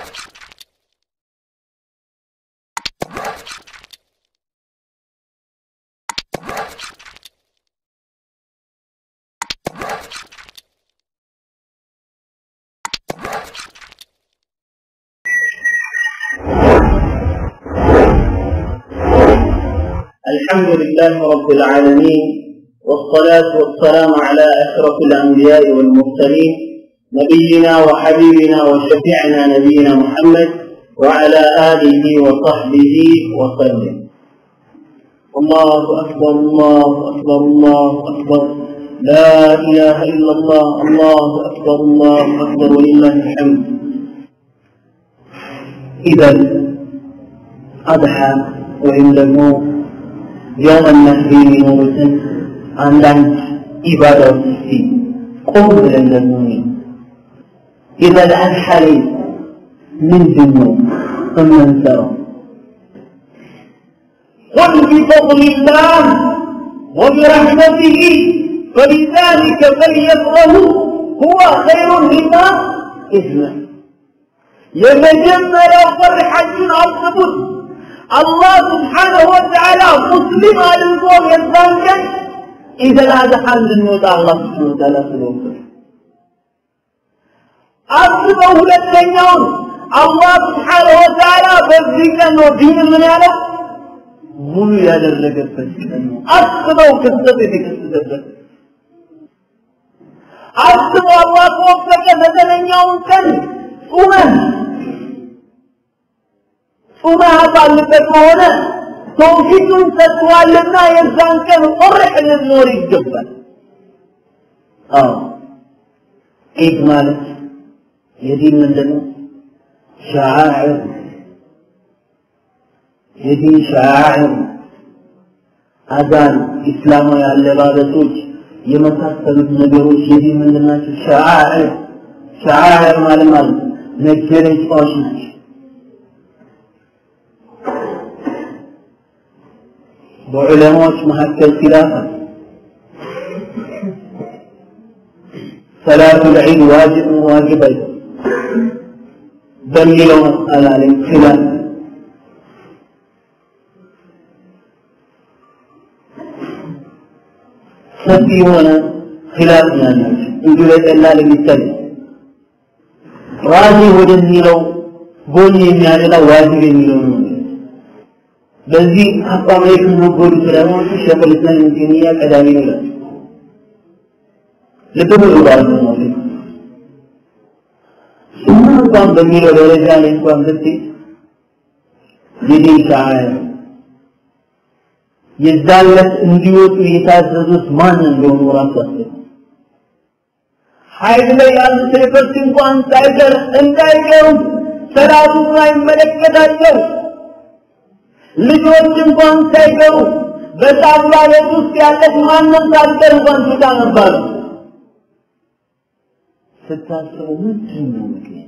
الحمد لله رب العالمين والصلاة والسلام على أشرف الأنبياء والمرسلين نبينا وحبيبنا وشفيعنا نبينا محمد وعلى آله وصحبه وسلم الله أكبر الله أكبر الله أكبر لا إله إلا الله الله أكبر الله أكبر ولله الحمد إذا أضحى وإن لم የውመ ነህሪ የሚኖሩትን አንዳንድ ኢባዳዎች እስቲ ቆም ብለን ደግሞ ኢዘል አድሐሪ ምንድን ነው የምንሰራው? قل بفضل الله وبرحمته فبذلك فليفرحوا هو خير مما إذن የመጀመሪያው ፈርሐችን አስቡት አላህ ስብሓነሁ ወተዓላ ሙስሊም አድርጎ የዛን ቀን ኢዘል አድሐ እንድንወጣ አላህ ስብሓነሁ ወተዓላ ስለወሰደ አስበው ሁለተኛውን አላህ ስብሓነሁ ወተዓላ በዚህ ቀን ነው ዲን ምን ያለው ሙሉ ያደረገበት ቀን ነው። አስበው ክስተት የተከሰተበት አስበው አላህ ከወፈቀ ዘጠነኛውን ቀን ጾመን ጾመህ ባለበት ከሆነ ተውፊቱን ሰጥቷልና የዛን ቀን ቆርጥ ልንኖር ይገባል። አዎ ኢድ ማለት የዲን ምንድን ነው? ሸዓዕር የዲን ሸዓዕር አዛን፣ ኢስላማዊ አለባበሶች የመሳሰሉት ነገሮች የዲን ምንድን ናቸው? ሸዓዕር ሸዓዕር ማለት ማለት መገለጫዎች ናቸው። በዑለማዎች መካከል ኪላፍ አለ። ሰላቱ ልዒድ ዋጅብ ዋጅብ አይደለም በሚለው መስአላ ላይ ኪላፍ ሰፊ የሆነ ኪላፍ ነው ያላቸው። እንዲሁ ለቀላል የሚታይ ራዚ ወደሚለው ጎን የሚያደላ ዋጅብ የሚለው ነው። በዚህ አቋም ላይ ከነበሩ ዑለማዎች ሸይኹል ኢስላም ኢብኑ ተይሚያ ቀዳሚ ነው ይላል። ልብ በሉ ባለሞት ሱና እንኳን በሚለው ደረጃ ላይ እንኳን ብትይ የዲን ሻዓር የዛለት እንዲወጡ የታዘዙት ማን እንደሆኑ ራሱ አስብ። ኃይል ላይ ያሉ ሴቶች እንኳን ሳይቀር እንዳይቀሩ ሰላቱን አይመለከታቸው ልጆች እንኳን ሳይቀሩ በጣባ ቤት ውስጥ ያለች ማንም ሳትቀር እንኳን ትታ ነበር። ስታስቡ ምንድን ነው ምክንያት?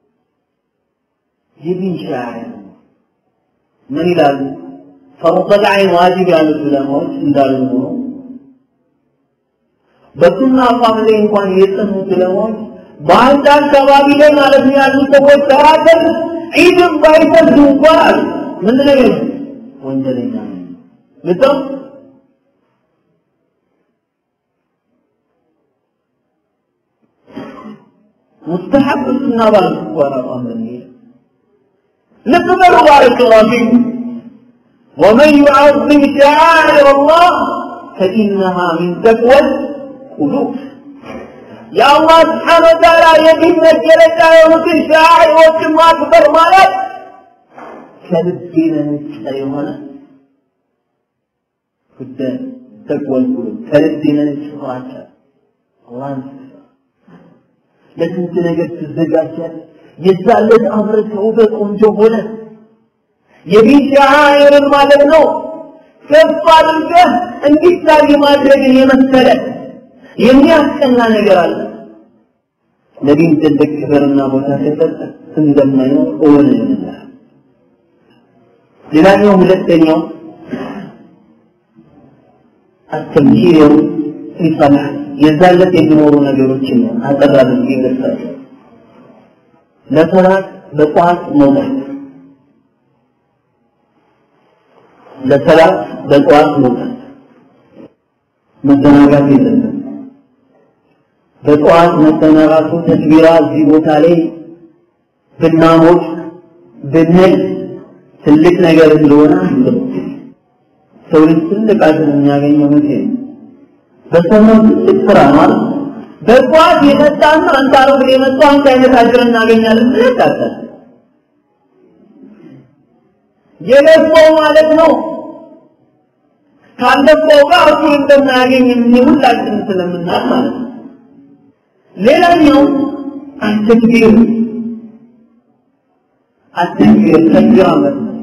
የዲን ሻዓር ምን ይላሉ? ፈርደል ዐይን ዋጅብ ያሉት ዑለማዎች እንዳሉ ሆኖ በሱና አቋም ላይ እንኳን የጸኑት ዑለማዎች በአንድ አካባቢ ላይ ማለት ነው ያሉ ሰዎች ተራከር ዒድን ባይሰግዱ እንኳን አሉ ምንድን ነው የሚሉት? ወንጀለኛ ነው። ልጠው ሙስተሐብ ሱና ባሉት እንኳን አቋም በሚሄድ ልብ በሉ ባረከላሁ ፊኩም ومن يعظم شعائر الله فإنها من تقوى القلوب የአላህ ስብሓነ ወተዓላ የዲን መገለጫ የሆኑትን ሻዒሮችን ማክበር ማለት ከልብ የመነጨ የሆነ ጉዳይ ተቅወى القلوب ከልብ የመነጨ ፍራቻ አላህን ለስንት ነገር ትዘጋጃለህ። የዛለት አብረህ ተውበህ ቆንጆ ሆነ የዲን ሻዓኢርን ማለት ነው ከፍ አድርገህ እንዲታይ ማድረግን የመሰለ የሚያስቀና ነገር አለ። ለዲን ትልቅ ክብርና ቦታ ከሰጠ እንደማይኖር እውን ይሆንልሃል። ሌላኛው ሁለተኛው አተምሂር ፊ ሰላህ የዛለት የሚኖሩ ነገሮችን ነው አጠር አድርጌ ገልጻለሁ። ለሰላት በጠዋት መውጣት ለሰላት በጠዋት መውጣት መዘናጋት የለብንም። በጠዋት መዘናጋቱ ተክቢራ እዚህ ቦታ ላይ ብናሞቅ ብንል ትልቅ ነገር እንደሆነ አስበው። ሰው ልጅ ትልቅ አጅር የሚያገኘው መቼ ነው? በሰማው ትልቅ ስራ ማለት በጠዋት የመጣና አንተ አረብ የመጣው አንተ አይነት አጅር እናገኛለን ብለህ ታታል የለፈው ማለት ነው ካለፈው ጋር እኩል እንደማያገኝ ሁላችን ስለምናል ማለት ነው። ሌላኛው አተክቢር አተክቢር ተክቢራ ማለት ነው።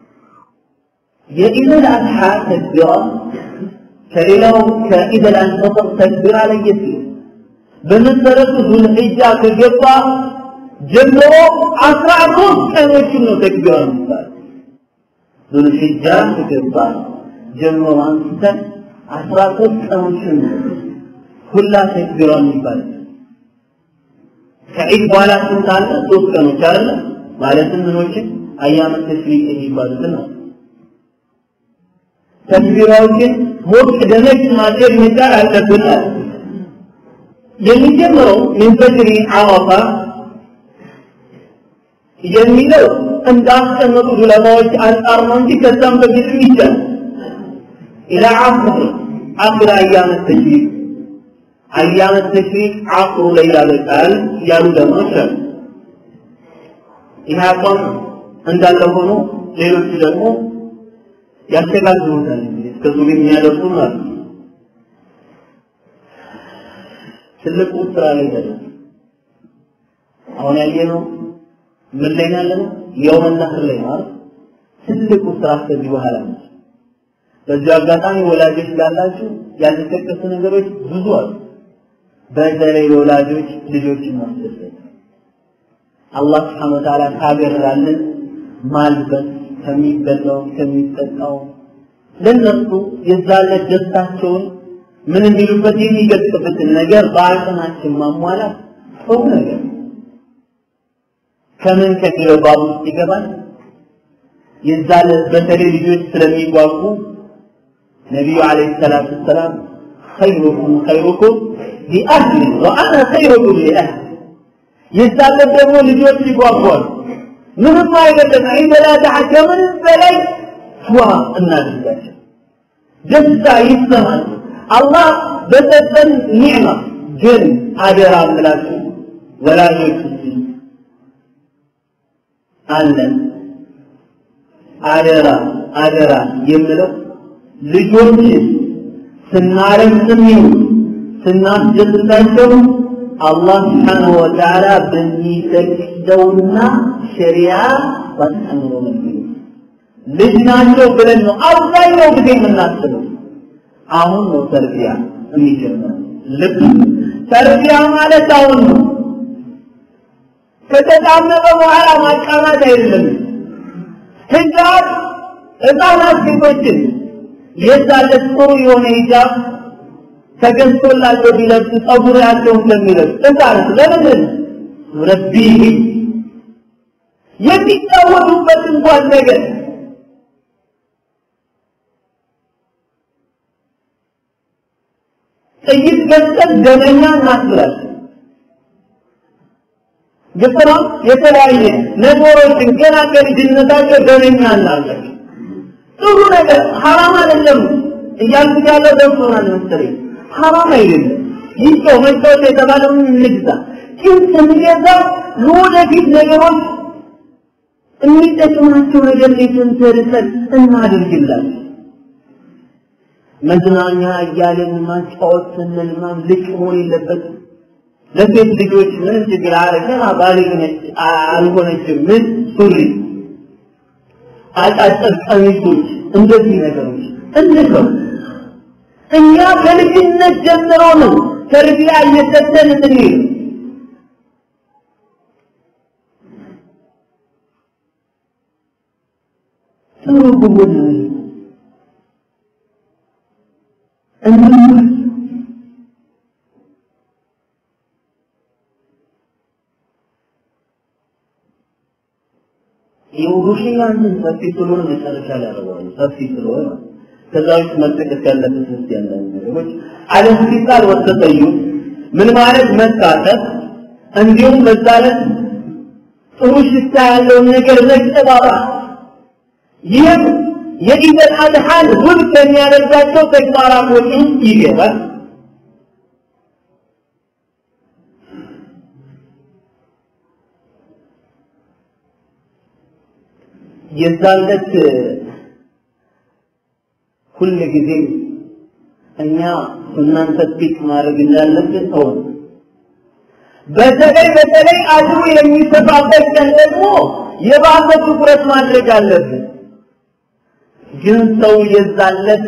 የኢደል አድሓ ተክቢራ ከሌላው ከኢደል አንፈጥር ተክቢራ ለየት ይላል። በመሰረቱ ዙልሒጃ ከገባ ጀምሮ አስራ ሶስት ቀኖችን ነው ተክቢራ የሚባለው። ዙልሒጃ ከገባ ጀምሮ አንስተን አስራ ሶስት ቀኖችን ነው ሁላ ተክቢራ የሚባለው። ከዒድ በኋላ ስንት አለ? ሶስት ቀኖች አለ ማለትም ምኖችን አያመ ተሽሪቅ የሚባሉትን ነው። ተክቢራዎችን ሞቅ ደመቅ ማድረግ መቻል አለብን። የሚጀምረው ምን ፈጅሪ አረፋ የሚለው እንዳስቀመጡ ዑለማዎች አንጻር ነው እንጂ ከዛም በፊትም ይቻላል። ኢላ ዓስር ዓስር አያመ ተሽሪቅ አያመ ተሽሪቅ ዓስሩ ላይ ያበቃል ያሉ ደግሞ አሉ። ይህ አቋም እንዳለ ሆኖ ሌሎቹ ደግሞ ያስተጋግሩታል። እንግዲህ እስከ ዙሪ የሚያደርሱ ማለት ነው። ትልቁ ስራ ላይ ደረስ አሁን ያየነው ምን ላይ ያለ ነው? የውመ ነህር ላይ ማለት ትልቁ ስራ ከዚህ በኋላ ነው። በዚህ አጋጣሚ ወላጆች ላላችሁ ያልተጠቀሱ ነገሮች ብዙ አሉ። በተለይ ለወላጆች ልጆችን ማስደሰት አላህ ስብሐነ ወተዓላ ካገራልን ማልበስ ከሚበላው ከሚጠጣው ለነሱ የዛለት ደስታቸውን ምን እንዲሉበት የሚገልጽበትን ነገር በአቅማችን ማሟላት ጥሩ ነገር ከምን ከሚለው ባብ ውስጥ ይገባል። የዛለት በተለይ ልጆች ስለሚጓጉ ነቢዩ ዓለይሂ ሰላቱ ወሰላም ኸይሩኩም ኸይሩኩም ሊአህሊ ወአና ኸይሩኩም ሊአህሊ የዛለት ደግሞ ልጆች ይጓጓሉ። ምንም አይደለም ዒደላዳዓ ከምንም በላይ ዋ እናድርጋቸው፣ ደስታ ይሰማል። አላህ በሰጠን ኒዕማ ግን አደራ ምላችሁ ወላጆች አለን አደራ አደራ የምለው ልጆችን ስናረግም ይሁን ስናስደስታቸው አላህ ስብሓነሁ ወተዓላ በሚፈቅደውና ሸሪያ ባስተምሮ መልኩ ልጅ ናቸው ብለን ነው አብዛኛው ጊዜ የምናስበው። አሁን ነው ተርቢያ የሚጀምረው። ልብ ተርቢያ ማለት አሁን ነው። ከተጣመመ በኋላ ማቃናት አይደለም። ሂጃብ ህፃናት ሴቶችን የዛለት ጥሩ የሆነ ሂጃብ ተገዝቶላቸው ቢለብሱ ጸጉራቸውን ስለሚለብሱ ህፃናት ለምን ረቢህ የሚጫወቱበት እንኳን ነገር ጥይት ገዝተን ደመኛ እናስብላለን። ግጥራ የተለያየ ነገሮችን ገና ከልጅነታቸው ደመኛ እናለን። ጥሩ ነገር ሐራም አይደለም እያልኩ ያለው ደርሶናል መሰለኝ። ሐራም አይደለም። ይህ ሰው መጫወት የተባለውን እንግዛ፣ ግን ስንገዛ ለወደፊት ነገሮች የሚጠቅማቸው ነገር ላይ ተንተርሰን እናድርግላቸው። መዝናኛ እያለን ማጫወት ስንል ማም ልቅ መሆን የለበትም። ለሴት ልጆች ምንም ችግር አረገና ባልግ ነች አልሆነችም ምን ሱሪ አጫጭር ቀሚሶች እንደዚህ ነገሮች እንተው። እኛ ከልጅነት ጀምሮ ነው ተርቢያ እየሰጠን እንሄድ። ጥሩ ብሆን እንዴት የውዱሽያን ሰፊ ስለሆነ መጨረሻ ላይ ያደርገዋል ሰፊ ስለሆነ ከዛ ውስጥ መጠቀስ ያለበት ውስጥ ያለን ነገሮች አለስቲቃል ወተጠዩ ምን ማለት መሳተፍ እንዲሁም በዛ ዕለት ጥሩ ሽታ ያለውን ነገር መጠባበቅ ይህም የኢደል አድሃን ውብ ከሚያደርጋቸው ተግባራቶች ውስጥ ይገባል የዛለት ሁል ጊዜ እኛ ሱናን ተጥቂቅ ማድረግ እንዳለብን ሰው በተለይ በተለይ አጅሩ የሚሰፋበት ቀን ደግሞ የባሰ ትኩረት ማድረግ አለብን። ግን ሰው የዛለት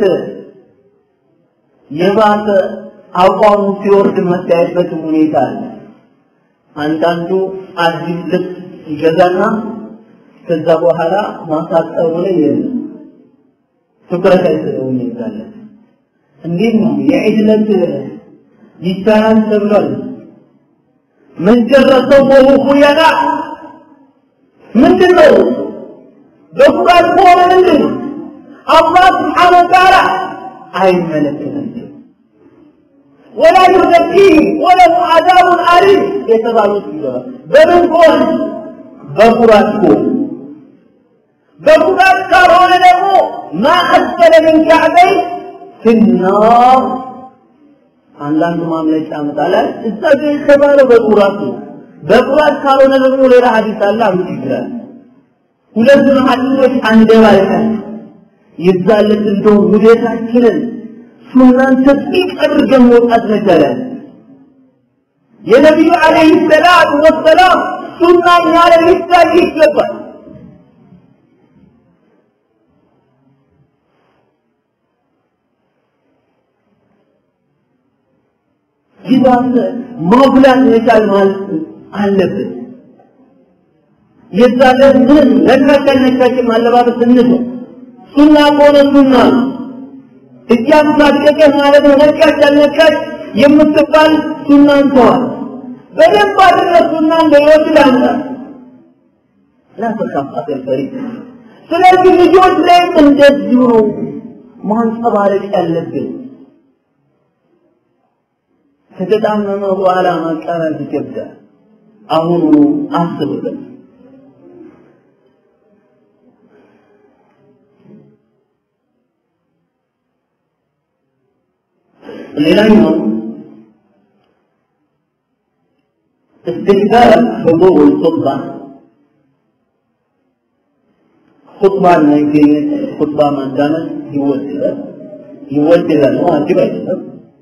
የባሰ አቋሙ ሲወርድ መታየበት ሁኔታ አለ። አንዳንዱ አዲስ ልብስ ይገዛና ከዛ በኋላ ማሳጠሩ ላይ የለም ትኩረት አይሰጠውም ይዛለት እንዴት ነው የዒድ ዕለት ይቻላል ተብሏል ምን ጨረሰው ወሁ ያጋ ምንድን ነው በቁርአን ከሆነ ምንድን ነው አላህ ስብሓነ ወተዓላ አይመለከታቸው ወላ ዩዘኪህም ወለሁ አዛቡን አሊም የተባሉት ይገባል በምን ከሆነ በኩራት ከሆነ በኩራት ካልሆነ ደግሞ ማ አስፈለ ምን ከዕበይ ፊናር አንዳንዱ ማምለጫ ያመጣላል እዛ ግን የተባለው በኩራት ነው በኩራት ካልሆነ ደግሞ ሌላ ሀዲስ አለ አምጥ ይችላል ሁለቱን ሀዲሶች አንደባልቀን ይዛለት እንደው ውዴታችንን ሱናን ተጥቂቅ አድርገን መውጣት መቻላል የነቢዩ አለይሂ ሰላቱ ወሰላም ሱና እኛ ላይ ሊታይ ይገባል ይባስ ማጉላት መቻል ማለት አለብን የዛለን ምን ነካከል ነካችን አለባበስ እንተው ሱና ከሆነ ሱና እያሳደቀ ማለት ነው ነካች አልነካች የምትባል ሱናን ተዋል በደንብ አድርገህ ሱናን በሕይወት ላምጣ ላ ተካፍ አገልፈሪ ስለዚህ ልጆች ላይም እንደዚሁ ነው ማንጸባረቅ ያለብን ከተጣመመ በኋላ ማቃረብ ይከብዳል አሁኑ አስብበት ሌላኛው استكثار حضور الخطبة خطبة መገኘት خطبة ማዳመጥ ይወደዳል ይወደዳል ነው ዋጅብ አይደለም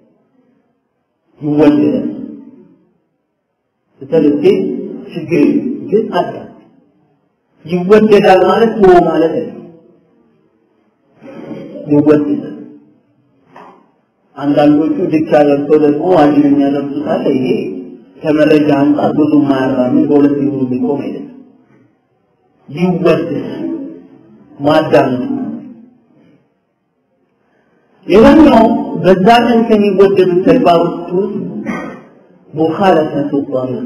ይወደዳል ስለዚህ ችግር ግን አለ ይወደዳል ማለት ነው ማለት ነው ይወደዳል አንዳንዶቹ ድቻ ለብሶ ደግሞ ዋጅብ የሚያለብሱት አለ ይሄ ከመረጃ አንጻር ብዙ ማያራምን በሁለት ይሁኑ ቢቆም አይደለም ይወደድ ማዳመጥ ሌላኛው በዛ ቀን ከሚወደዱት ተግባሮች ውስጥ ሙኻለፈቱ ጧሪቅ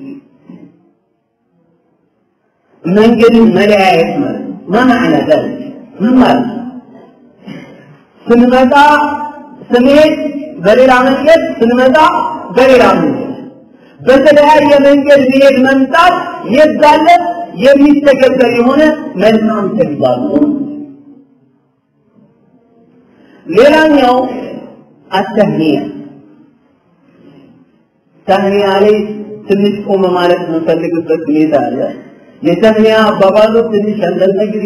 መንገድን መለያየት ማለት ማ ማዕና ذلك ምን ማለት ስንመጣ ስንሄድ በሌላ መንገድ ስንመጣ በሌላ መንገድ በተለያየ መንገድ መሄድ መምጣት የዛለት የሚተገበር የሆነ መልካም ተግባር ነው። ሌላኛው አተህኒያ ተህኒያ ላይ ትንሽ ቆመ ማለት የምንፈልግበት ሁኔታ አለ። የተህኒያ አባባሉ ትንሽ አንዳንድ ጊዜ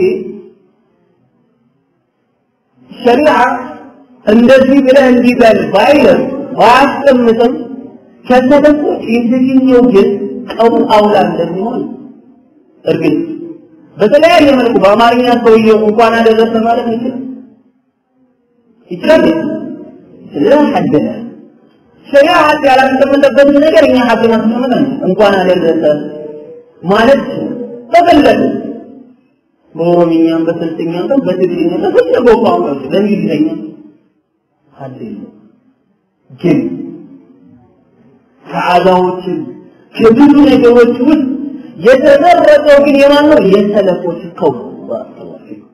ሸሪዓ እንደዚህ ብለህ እንዲህ በል ባይልም ባያስቀምጥም ከተበቆች የትኛው ግን ቀው አውላ እንደሚሆን እርግጥ በተለያየ መልኩ በአማርኛ ሰውየው እንኳን አደረሰ ማለት ይችላል ይችላል لا حد له ሸሪዓ ሀድ ያላስቀመጠበትን ነገር እኛ ሀድ ማስቀመጠን እንኳን አደረሰ ማለት ተፈለገ በኦሮምኛም በስልጥኛም በትግርኛም በፈለገው ቋንቋ በእንግሊዝኛ ሀድ የለም ግን ከዓዛዎችን ከብዙ ነገሮች ውስጥ የተመረጠው ግን የማን ነው? የሰለፎች ቀውም ባረከላሁ ፊኩም።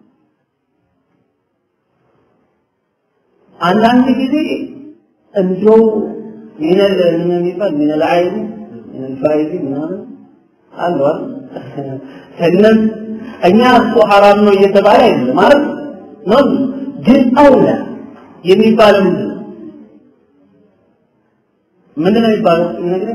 አንዳንድ ጊዜ እንደው ሚነል ምን የሚባል ሚነል አይዚ ሚነል ፋይዚ ምናምን አሏል ከነም እኛ እሱ ሐራም ነው እየተባለ አይደለም ማለት ነው ግን አውላ የሚባለው ምንድን ነው ምንድን ነው የሚባለው ነገር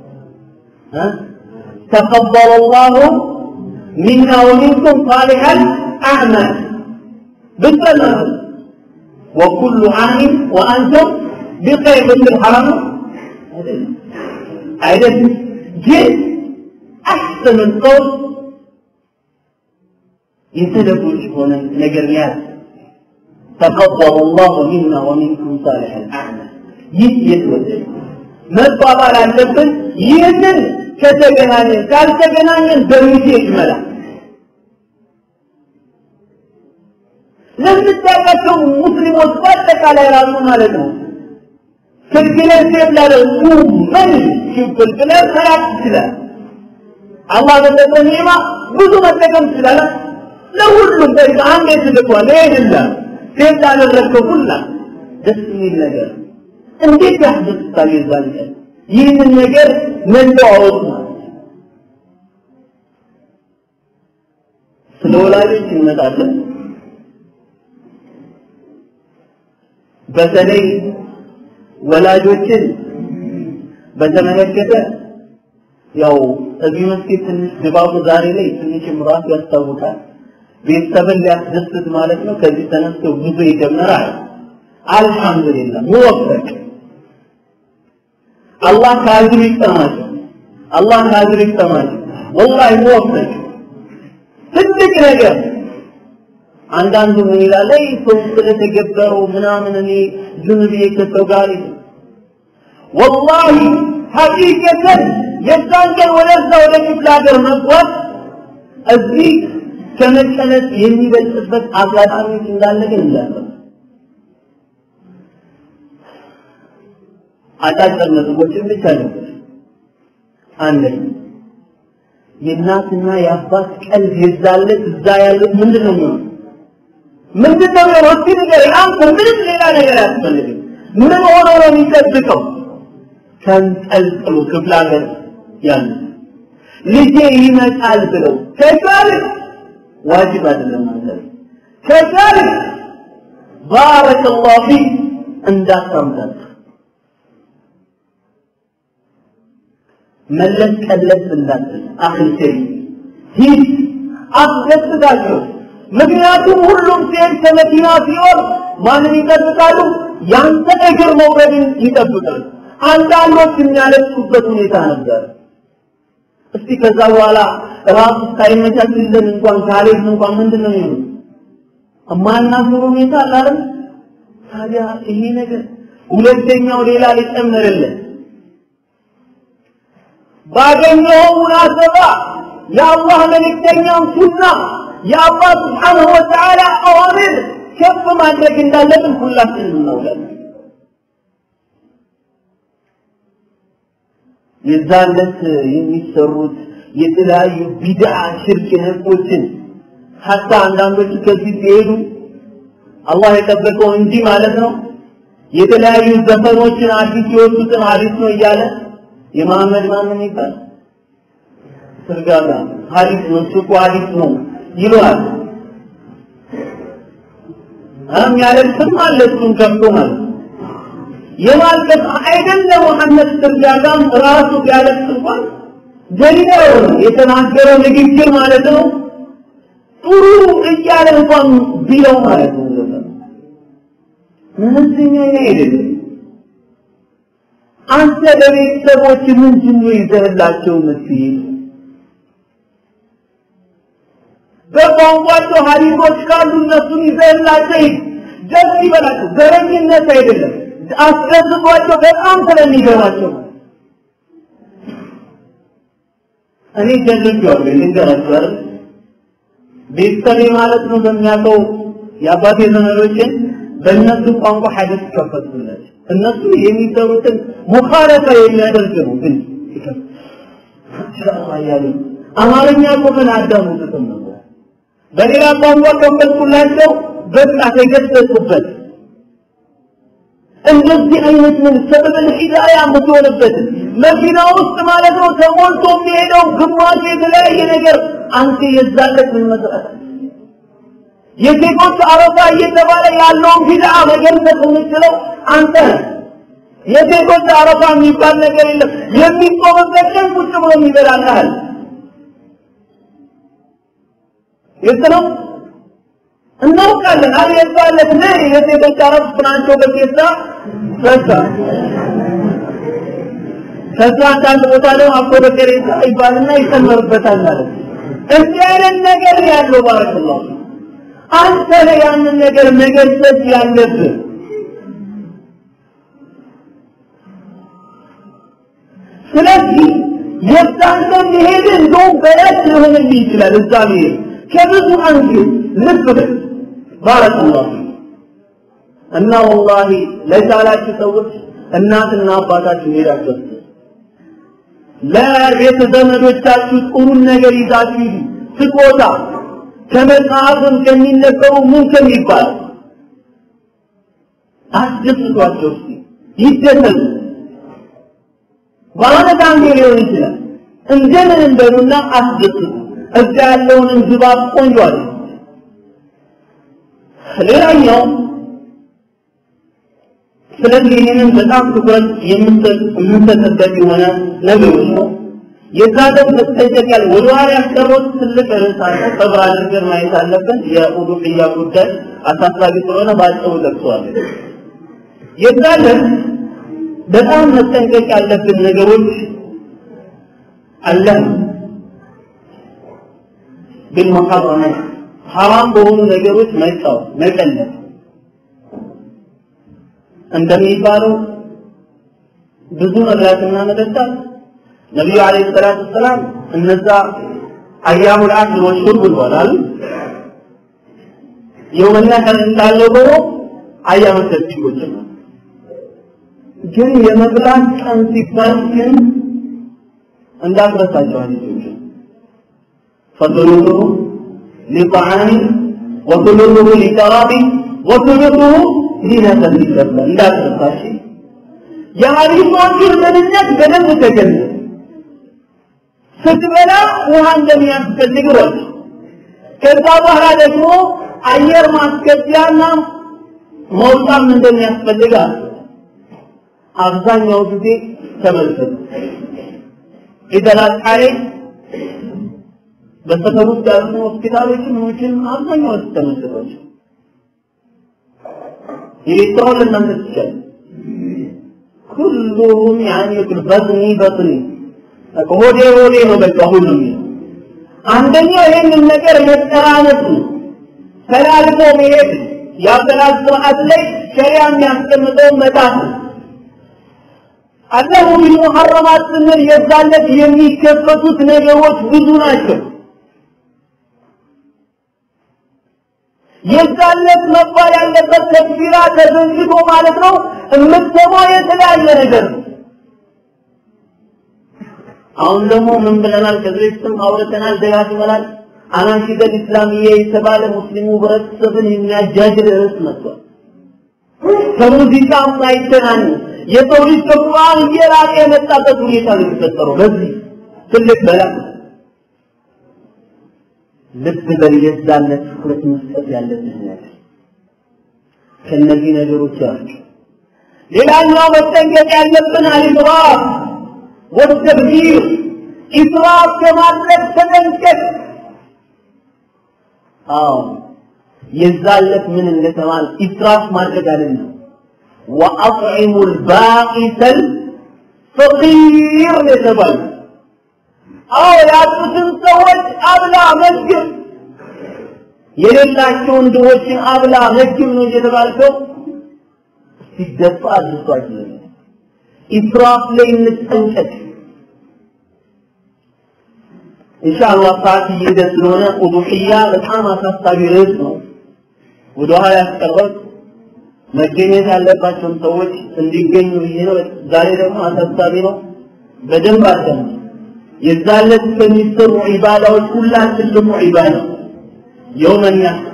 تقبل الله منا ومنكم صالح الأعمال بالسلام وكل عام وأنتم بخير مثل الحرام عدد جد أحسن القول يتدبر هنا نجريات تقبل الله منا ومنكم صالح الأعمال يتوجد መባባል አለብን ይህንን ከተገናኘን ካልተገናኘን በሚሴጅ መላ ለምታውቃቸው ሙስሊሞች በአጠቃላይ ራሱ ማለት ነው ስልክ ላይ ሴት ላደርጉ ምን ሽብል ብለህ ሰላት ትችላል አላህ በሰጠ ኒዕማ ብዙ መጠቀም ትችላለህ ለሁሉም በቃ አንዴ ትልኳል ይሄድላል ሴት ላደረግከው ሁላ ደስ የሚል ነገር እንዴት ያስደስታል የዛን ቀን ይህንን ነገር መለዋወጥ ማለት ስለ ወላጆች እንመጣለን በተለይ ወላጆችን በተመለከተ ያው እዚህ መስጊድ ትንሽ ድባቡ ዛሬ ላይ ትንሽ ምራፍ ያስታውቃል ቤተሰብን ሊያስደስት ማለት ነው ከዚህ ተነስቶ ጉዞ ይጀምራል አልহামዱሊላህ ሙወፈቅ አላህ ከአጅር ይስጠማቸው አላህ ከአጅር ይስጠማቸው ወላሂ ሙወፈቅ ትልቅ ነገር አንዳንዱ ምን ይላል አይ ሰው ስለተገበረው ምናምን እኔ ዝም ብዬ ከሰው ጋር ወላሂ ሐቂቀተን የዛን ቀን ወደዛ ወደ ክፍለ ሀገር መጓዝ እዚህ ከመቀነስ የሚበልጥበት አጋጣሚዎች እንዳለ ግን እንዳለ አጫጭር ነጥቦችን ብቻ ነበር። አንደኛ የእናትና የአባት ቀልብ የዛለት እዛ ያሉት ምንድን ነው የሚሆነው? ምንድን ነው የሚሆነው? እስኪ ንገረኝ። አንተ ምንም ሌላ ነገር አያስፈልግም። ምን ሆኖ ነው የሚጠብቀው? ተንጠልጥሎ ክፍለ ሀገር ያሉ ልጄ ይመጣል ብለው ከቻልክ ዋጅብ አይደለም ማለት ከቻልክ ባረከላሁ ፊክ እንዳታምጣት መለስ ቀለስ እንዳትል አክል ሸይ ሂድ አስደስታቸው ምክንያቱም ሁሉም ሴት ከመኪና ሲሆን ማንን ይጠብቃሉ ያንተ እግር መውረድን ይጠብቃሉ አንዳንዶች የሚያለቅሱበት ሁኔታ ነበር እስቲ ከዛ በኋላ ራሱ ሳይመቻችልን እንኳን ካሌት እንኳን ምንድን ነው የሚሆኑት የማናፍሩ ሁኔታ አላለም ታዲያ ይሄ ነገር ሁለተኛው ሌላ ሊጨመርልን ባገኘው ሙናሰባ የአላህ መልእክተኛም ሱና የአላህ ስብሓንሁ ወተዓላ አዋሚር ከፍ ማድረግ እንዳለብን ሁላችንም እናውቃለን። የዛን ዕለት የሚሰሩት የተለያዩ ቢድዓ ሽርክ ነኮችን ሀታ አንዳንዶቹ ከዚህ ሲሄዱ አላህ የጠበቀው እንጂ ማለት ነው የተለያዩ ዘፈኖችን አዲስ የወጡትን ሀዲስ ነው እያለ የመሐመድ ማምን ይባል ስርጋጋ ሀዲስ ነው ሱቁ ሀዲስ ነው ይለዋል። አም ያለቅስም አለ እሱን ከፍቶ ማለት የማልቀስ አይደለም መሐመድ ስርጋጋም ራሱ ቢያለቅስ እንኳን ጀሊላው የተናገረው ንግግር ማለት ነው ጥሩ እያለ እንኳን ቢለው ማለት ነው መመዘኛ አይደለም አንተ ለቤተሰቦች ምንድን ነው ይዘህላቸው የምትሄድ? በቋንቋቸው ሀዲሶች ካሉ እነሱን ይዘህላቸው ሂድ። ደስ ይበላቸው። ዘረኝነት አይደለም፣ አስደስቷቸው በጣም ስለሚገባቸው እኔ ጀልቤዋለሁ ልንገራችሁ አይደል ቤተሰቤ ማለት ነው በሚያውቀው የአባቴ ዘመዶችን በእነሱ ቋንቋ ሐዲስ ከፈቱላቸው እነሱ የሚሰሩትን ሙኻለፋ የሚያደርግ ነው ግን ኢንሻአላህ ያሉ አማርኛ እኮ ምን አዳምጡትም ነበር። በሌላ ቋንቋ ከፈልኩላቸው በቃ ተገሰጹበት። እንደዚህ አይነት ምን ሰበበል ሂዳያ የምትሆንበት መኪና ውስጥ ማለት ነው ተሞልቶ የሚሄደው ግማሽ የተለያየ ነገር አንተ የዛለት ምን መስራት የሴቶች አረፋ እየተባለ ያለውን ቢድዓ መገንዘብ የምችለው አንተ ነህ። የሴቶች አረፋ የሚባል ነገር የለም። የሚቆምበት ቀን ቁጭ ብሎ የሚበላልሃል ግልጽ ነው። እናውቃለን። አለ የዛለት ነ የሴቶች አረፍ ናቸው በቴሳ በዛ ከዛ አንዳንድ ቦታ ላይ አቦ በቀሬታ ይባልና ይሰመርበታል ማለት ነው። እንዲህ አይነት ነገር ያለው ባረክላሁ አንተ ላይ ያንን ነገር መገሰጽ ያለብህ ስለዚህ የዛንተ መሄድ እንደውም በረት ሊሆንልህ ይችላል። እዛ መሄድ ከብዙ አንግል ልብ በል ባረከላሁ እና ወላሂ ለቻላችሁ ሰዎች እናትና አባታችሁ ሄዳችሁ ለቤተ ዘመዶቻችሁ ጥሩን ነገር ይዛችሁ ሂዱ። ስጦታ ከመጽሐፍም ከሚነበሩ ምን ከሚባል አስደስቷቸው እስቲ ይደሰቱ። በአመት አንዴ ሊሆን ይችላል። እንደምን እንደሉና አስደስቱ። እዛ ያለውንም ድባብ ቆንጆ አለ። ሌላኛው ስለዚህ ይህንን በጣም ትኩረት የምንሰጥበት የሆነ ነገሮች ነው። የዛደብ መጠንቀቂያ ወደ ኋላ ያስቀሩት ትልቅ ርዕስ አለ። ሰብር አድርገን ማየት አለብን። የኡዱሕያ ጉዳይ አሳሳቢ ስለሆነ ባጭሩ ጠቅሰዋለሁ። የዛደብ በጣም መጠንቀቅ ያለብን ነገሮች አለ بالمحرمات ሐራም በሆኑ ነገሮች መጫወት መቀለድ እንደሚባለው ብዙ መብላትና መጠጣት ነቢዩ አለይሂ ሰላቱ ሰላም እነዛ አያሙል አክል ወሹርብ ብለዋል የውመና ቀን እንዳለው ሆኖ አያመ ተሽጎች ግን የመብላት ቀን ሲባል ግን እንዳትረሳቸው ሀዲሶች فثلثه لطعام وثلثه لشراب وثلثه لنسب الشرب لا تنسى የሀዲሶችን ምንነት በደንብ ተገለጸ። ስትበላ ውሃ እንደሚያስፈልግ ረድ ከዛ በኋላ ደግሞ አየር ማስገቢያና መውጣም እንደሚያስፈልግ አለ። አብዛኛው ጊዜ ተመልከቱ ኢደላቃሬ በሰፈር ውስጥ ያሉ ሆስፒታሎችን ምኖችን አብዛኛው ተመልከቷቸው ኤሌክትሮን ለእናንተ ትችላል ኩሉሁም ያኒ በጥኒ በጥኒ ሆዴ ሆዴ ነው በቃ ሁሉም አንደኛው ይህንን ነገር መጠራነት ነው ተላልፎ መሄድ የአበላል ስርዓት ላይ ሸሪያ የሚያስቀምጠው መጣት ነው አላሁ ቢልሙሐረማት ስንል የዛለት የሚከፈቱት ነገሮች ብዙ ናቸው የዛለት መባል ያለበት ተክቢራ ተዘንግቶ ማለት ነው የምትሰማው የተለያየ ነገር ነው አሁን ደግሞ ምን ብለናል ከዚህ በፊትም አውርተናል ደጋግመናል አናሺደል ኢስላሚያ የተባለ ሙስሊሙ ህብረተሰብን የሚያጃጅል ርዕስ መጥቷል ከሙዚቃ ማይተናን የሰው ልጅ ከቁርአን እየራቀ የመጣበት ሁኔታ ነው የተፈጠረው በዚህ ትልቅ በላ ልብ በየዛነት ትኩረት መስጠት ያለብን ነገር ከነዚህ ነገሮች ያቸው ሌላኛው መጠንቀቅ ያለብን አልኢስራፍ ወተብዚር ኢስራፍ ከማድረግ ተጠንቀቅ አዎ የዛለት ምን እንደተባለ ኢስራፍ ማድረግ አይደለም ወአጥዒሙ البائس الفقير የተባለ አዎ ያጡትን ሰዎች አብላ መግብ የሌላቸውን ድሆችን አብላ መግብ ነው እየተባልከው ሲደፋ አድርሷቸው ኢስራፍ ላይ እንጠንቀቅ ኢንሻአላህ ሰዓት እየሄደ ስለሆነ ኡዱሕያ በጣም አሳሳቢ ርዕስ ነው ወደ ኋላ ያስቀረት መገኘት ያለባቸውን ሰዎች እንዲገኙ ብዬ ነው ዛሬ ደግሞ አሳሳቢ ነው በደንብ አዳምጡ የዛለት ከሚሰሩ ዒባዳዎች ሁላ ትልቁ ዒባዳ የውመን ያህር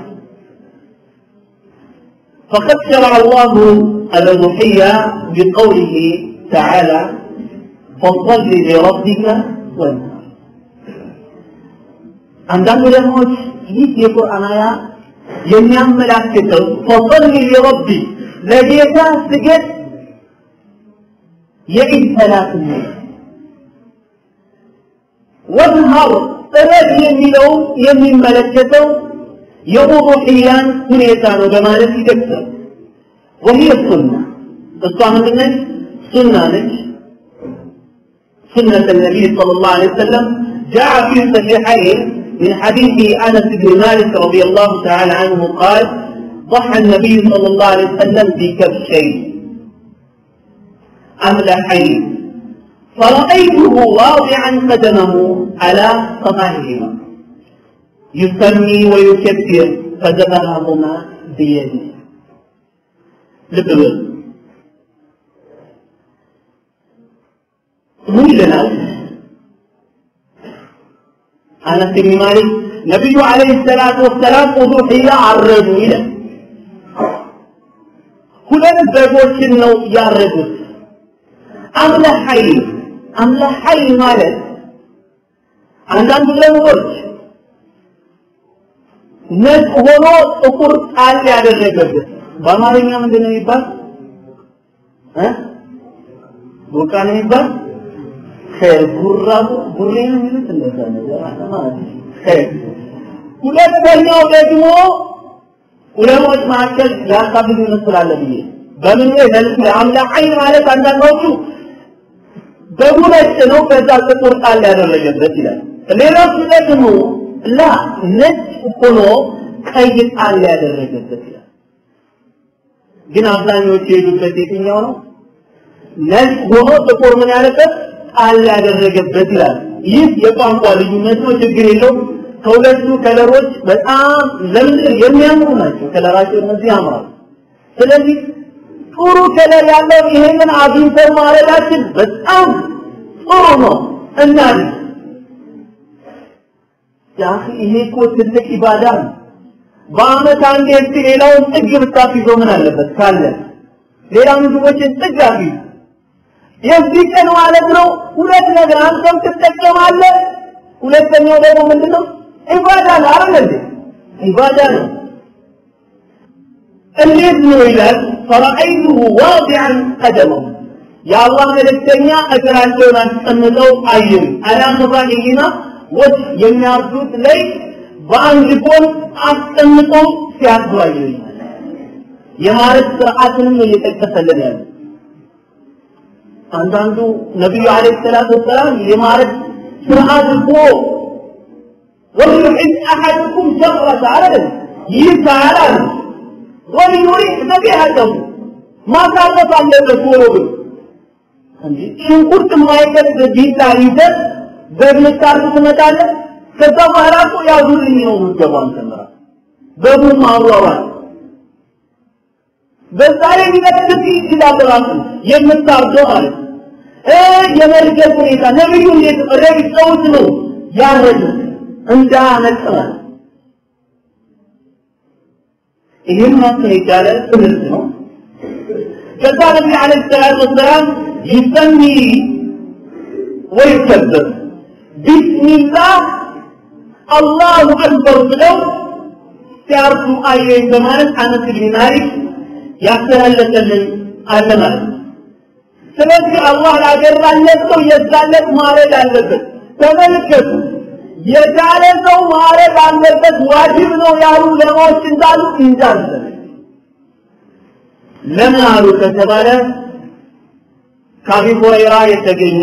فقد شرع الله الأضحية بقوله تعالى فصل لربك وانحر አንዳንድ ዑለማዎች ይህ የቁርአን አያ የሚያመላክተው ፈصل لربك ለጌታ ስገድ የኢድ ሰላት ነው ወንሃር ጥረት የሚለው የሚመለከተው የኡዱሕያን ሁኔታ ነው በማለት ይገልጻል وهي السنة እሷ ምንድነች ሱና ነች سنة النبي صلى الله عليه وسلم جاء في الصحيحين من حديث أنس بن مالك رضي الله تعالى عنه قال ضحى النبي صلى الله عليه وسلم بكبشين أملحين فرأيته واضعا قدمه على صفاهما يسمي ويكبر فذبحهما بيده لبل ምን ይለናል አነስ ብን ማሊክ ነቢዩ አለይሂ ሰላቱ ወሰላም ኡዱሕያ አረዱ ይላል ሁለት በጎችን ነው ያረዱት አምለሐይ አምለሐይ ማለት አንዳንድ ለምቦች ነጭ ሆኖ ጥቁር ጣል ያደረገበት በአማርኛ ምንድን ነው የሚባል እ ቡቃ ነው የሚባል ኸይር ጉራ ጉሬ ነው የሚሉት እንደዛ ነገር ማለት ኸይር ሁለተኛው ደግሞ ዑለሞች መካከል ያሳብዱ ይመስላል ብዬ በምን ላይ መልክ አምለሐይ ማለት አንዳንዶቹ በጉ ነጭ ነው ከዛ ጥቁር ጣል ያደረገበት ይላል ሌሎቹ ደግሞ ላ ነጭ ሆኖ ቀይ ጣል ያደረገበት ይላል ግን አብዛኞቹ የሄዱበት የትኛው ነው ነጭ ሆኖ ጥቁር ምን ያለበት ጣል ያደረገበት ይላል ይህ የቋንቋ ልዩነት ነው ችግር የለው ከሁለቱ ከለሮች በጣም ለምድር የሚያምሩ ናቸው ከለራቸው እነዚህ ያምራሉ ስለዚህ ጥሩ ከለር ያለው ይሄንን አግኝተን ማረዳችን በጣም ጥሩ ነው እና ያ ይሄ እኮ ትልቅ ኢባዳ ነው በአመት አንዴ እስቲ ሌላውን ጥግ ብታስይዘው ምን አለበት ካለ ሌላ ምግቦችን ጥግ አስይዝ የዚህ ቀን ማለት ነው ሁለት ነገር አንተም ትጠቀማለህ ሁለተኛው ደግሞ ምንድነው ኢባዳ ነው አይደል እንዴ ኢባዳ ነው እንዴት ነው ይላል ፈረአይቱሁ ዋዲዐን ቀደመሁ የአላህ መልእክተኛ እግራቸውን አስቀምጠው አየሁ አላ መባሂና ወጥ የሚያርዱት ላይ በአንድ ጎን አስቀምጠው ሲያርዱ አየሁ የማረት ስርዓትንም እየጠቀሰልን ያለ አንዳንዱ ነቢዩ አለይሂ ሰላቱ ወሰላም የማረት ስርዓት እኮ ወልዩሕድ አሐድኩም ሸቅረተ አረደን ይህ ሳያላል ወልዩሪሕ ዘቢሐተሁ ማሳረፍ አለበት ቶሎ ግን እንጂ ሽንኩርት የማይቀድ ቢላ ይዘህ በምታርፍ ትመጣለህ ከዛ በኋላ እኮ ያዙልኝ ነው የምትገባው አንተም ራስህ በቡም ማሯሯጥ በዛ ላይ ሊነጥፍ ይችላል ራሱ የምታርደው ማለት እ የመርገብ ሁኔታ ነብዩ እንዴት ረግጠውት ነው ያረዱት እንዳነጠረ ይህም ራሱን የቻለ ትምህርት ነው ከዛ ነቢ አለ ሰላት ወሰላም ይሰሚ ወይከበር ቢስሚላህ አላሁ አክበር ብለው ሲያርዱ አየኝ በማለት አነስ ብን ማሊክ ያስተላለፈልን አለ ማለት ነው። ስለዚህ አላህ ላገራለት ሰው የዛለት ማረድ አለበት። ተመልከቱ፣ የቻለ ሰው ማረድ አለበት ዋጅብ ነው ያሉ ለማዎች እንዳሉ እንዳለ ለምን አሉ ከተባለ ከአቢ ሁረይራ የተገኘ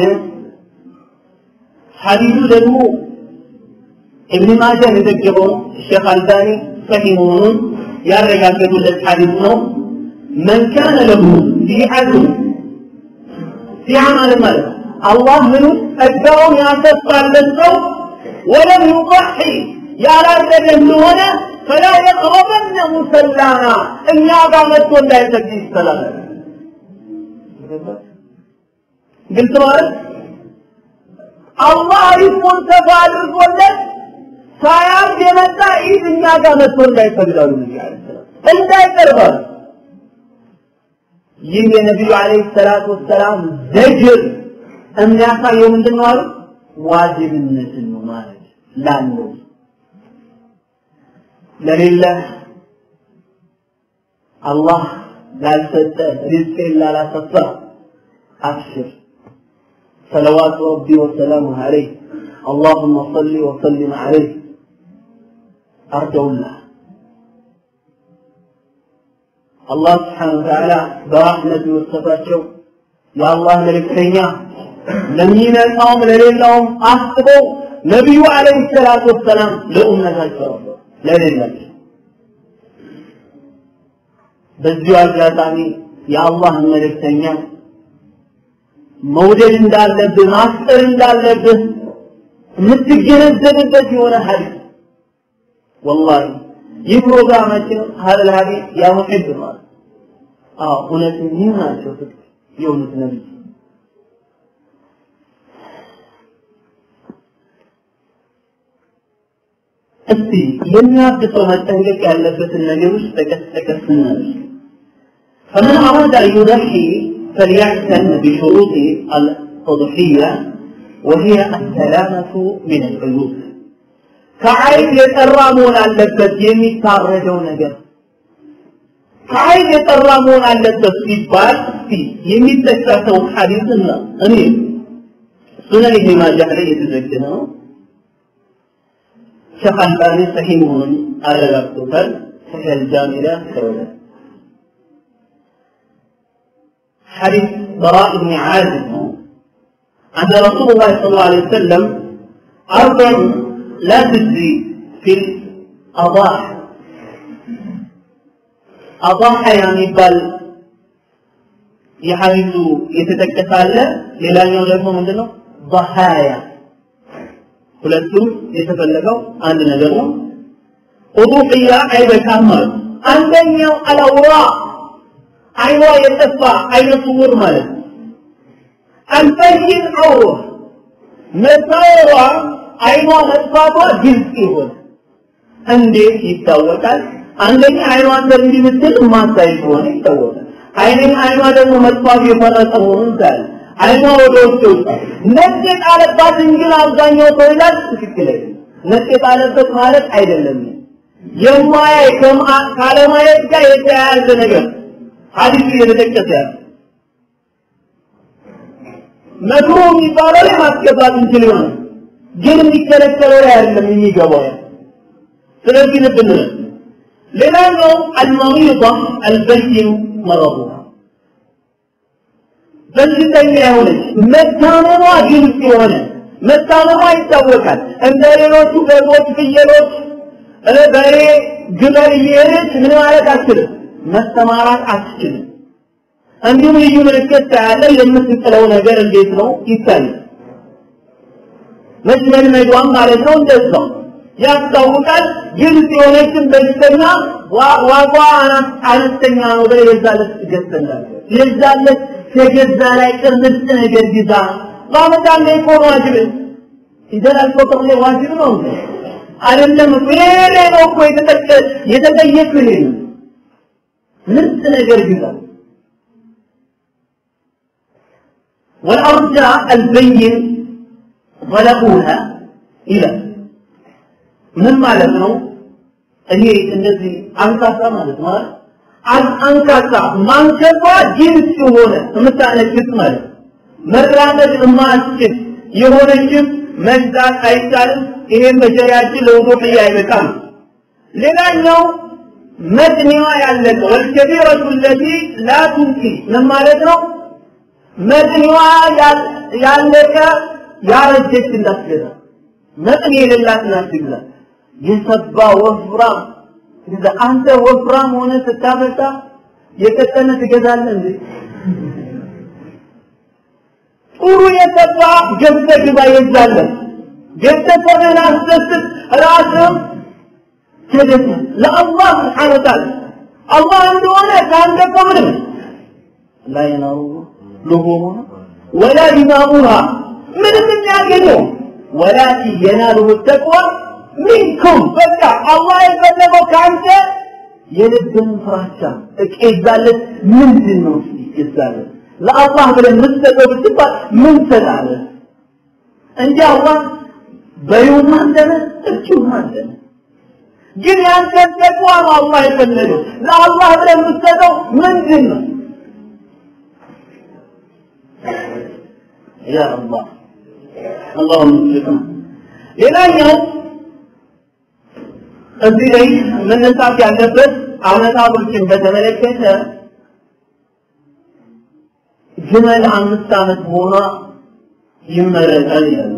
ሐዲሱ ደግሞ ኢብን ማጃህ የዘገበው ሼክ አልባኒ ሰሂህ መሆኑን ያረጋገጡለት ሐዲስ ነው። መን ካነ ለሁ ሲዓቱ ሲዓ ማለት ማለት አላህ ምኑ ጸጋውን ያሰፋለት ሰው ወለም ዩضሒ ያላረገ እንደሆነ ፈላ የቅረበነ ሙሰላና እኛ ጋር መጥቶ እንዳይሰግድ ይስተላል። ግልጽ ማለት አላህ ሪዝቁን ሰፋ አድርጎለት ሳያርግ የመጣ ኢድ እኛ ጋር መጥቶ እንዳይፈልጋሉ ነቢ ዐለይሂ ሰላም እንዳይቀርባሉ ይህ የነቢዩ ዐለይሂ ሰላቱ ወሰላም ዘጅር የሚያሳየው ምንድን ነው አሉ ዋጅብነትን ነው ማለት ላለው ለሌለ አላህ ላልሰጠ ሪዝቅን ላላሰፋ አብሽር صلوات ربي وسلامه عليه اللهم صل وسلم عليه أرجو الله الله سبحانه وتعالى برحمته وصفاته يا الله ملكتኛ ለሚመጣውም ለሌላውም አስበው ነቢዩ አለይሂ ሰላቱ ወሰላም ለኡመታቸው ለሌላቸው በዚሁ አጋጣሚ የአላህ መልእክተኛ መውደድ እንዳለብህ ማፍቀር እንዳለብህ የምትገነዘብበት የሆነ ሀዲስ ወላሂ ይህ ፕሮግራማችን ሀል ሀዲስ ያ ሙሒብ ማለት አዎ እውነት ይህ ናቸው ፍቅር የእውነት ነቢይ እስቲ የሚያብሰው መጠንቀቅ ያለበትን ነገሮች ጠቀስ ጠቀስ እናድርግ فمن أراد أن يضحي فليعتن بشروط التضحية وهي السلامة من العيوب ከዓይብ የጠራ መሆን አለበት የሚታረደው ነገር ከዓይብ የጠራ መሆን አለበት ሲባል እስቲ የሚጠቀሰው ሐዲስና እኔ ሱነን ኢብኑ ማጃህ ላይ የተዘገነ ነው ሸህ አልባኒ ሰሂህ መሆኑን አረጋግጦታል ሰሂህ አልጃሚ ላይ አስረውታል حديث براء بن عازب أن رسول الله صلى الله عليه وسلم أربع لا تجزي في الأضاحي أضاحي يعني بل የሐዲሱ የተጠቀሰ አለ ሌላኛው ደግሞ ምንድነው ضحايا ሁለቱም የተፈለገው አንድ ነገር ነው ኡዱሕያ አይበቃም ማለት አንደኛው አላውራ አይኗ የጠፋ አይነ ስውር ማለት ነው አልበይን አውሮ መታወሯ አይኗ መጥፋቷ ግልጽ ይሆን እንዴት ይታወቃል አንደኛ አይኗ እንዲህ ብትል ማታይ ከሆነ ይታወቃል አይኔን አይኗ ደግሞ መጥፋት የፈረጠ መሆኑን ታያል አይኗ ወደ ውስጥ ይወጣል ነጭ የጣለባት እንጂ አብዛኛው ሰው ይላል ትክክል ነጭ የጣለበት ማለት አይደለም የማያይ ካለማየት ጋር የተያያዘ ነገር ሐዲሱ እየተጠቀሰ ያለ መክሮ የሚባለው ላይ ማስገባት እንችል ይሆናል ግን የሚከለከለው ላይ አይደለም የሚገባው ያ ስለዚህ ልብ እንበል ሌላኛው አልመሪዳ አልበይን መረቡሃ በሽተኛ የሆነች መታመሟ ግልጽ የሆነ መታመሟ ይታወቃል እንደ ሌሎቹ በጎች ፍየሎች በሬ ግመል እየሄደች ምን ማለት አትችልም መስተማራት አትችልም እንዲሁም ልዩ ምልክት ታያለ የምትጥለው ነገር እንዴት ነው ይታያል መሽመድመዷም ማለት ነው እንደዛው ያስታውቃል ግልጽ የሆነችን በሽተኛ ዋጓ አነስተኛ ነው ብለ የዛለት ገዝተንዳለ የዛለት ከገዛ ላይ ቅርምርጥ ነገር ይዛ ማመጣለ ኢኮን ዋጅብ ኢደል አልፈጥር ላይ ዋጅብ ነው አይደለም ሌላ ነው እኮ የተጠቀ የተጠየቅ ይሄ ምርጥ ነገር ይዛ والأرجى البين ظلموها إلى ምን ማለት ነው እኔ እነዚህ አንካሳ ማለት ማለት አንካሳ ማንከባ ጅንስ የሆነ የምታነግስ ማለት መራመድ የማትችል የሆነችም መግዛት አይቻልም ይሄን በሸሪያችን ለውዱህ አይበቃም ሌላኛው መድኒዋ ያለቀ ወልከቢረቱ ለቲ ላ ቱንቂ ምን ማለት ነው መድኒዋ ያለቀ ያረጀች እንዳትገዛ መጠን የሌላት እንዳትገዛ የሰባ ወፍራም እንደ አንተ ወፍራም ሆነ ስታበጣ የቀጠነ ትገዛለህ እንዴ ጥሩ የሰባ ገብተህ ግባ የዛለህ ገብተህ ሰበን አስደስት ራስም ተደሰ ለአላህ ስብሓነ ወተዓላ አላህ እንደሆነ ከአንተ ከምንም ላ የናሩ ልሁሙሃ ወላ ዲማሙሃ ምንም የሚያገኘው ወላኪን የናሉሁ ተቅዋ ሚንኩም በቃ አላህ የፈለገው ከአንተ የልብን ፍራቻ እቄዛለት ምንድን ነው ይገዛለት ለአላህ ብለን የምትሰጠው ብትባል ምን ትሰጣለህ እንጂ አላህ በይውም አንተነ እርሱም አንተነ ግን ያንተን ተቅዋ ነው አላህ የፈለገው ለአላህ ብለን የምትሰጠው ምንድን ነው ያ አላህ اللهم صل ሌላኛው እዚህ ላይ መነሳት ያለበት አመታቶችን በተመለከተ ግመል አምስት ዓመት ሆኗ ይመረጣል ይላሉ።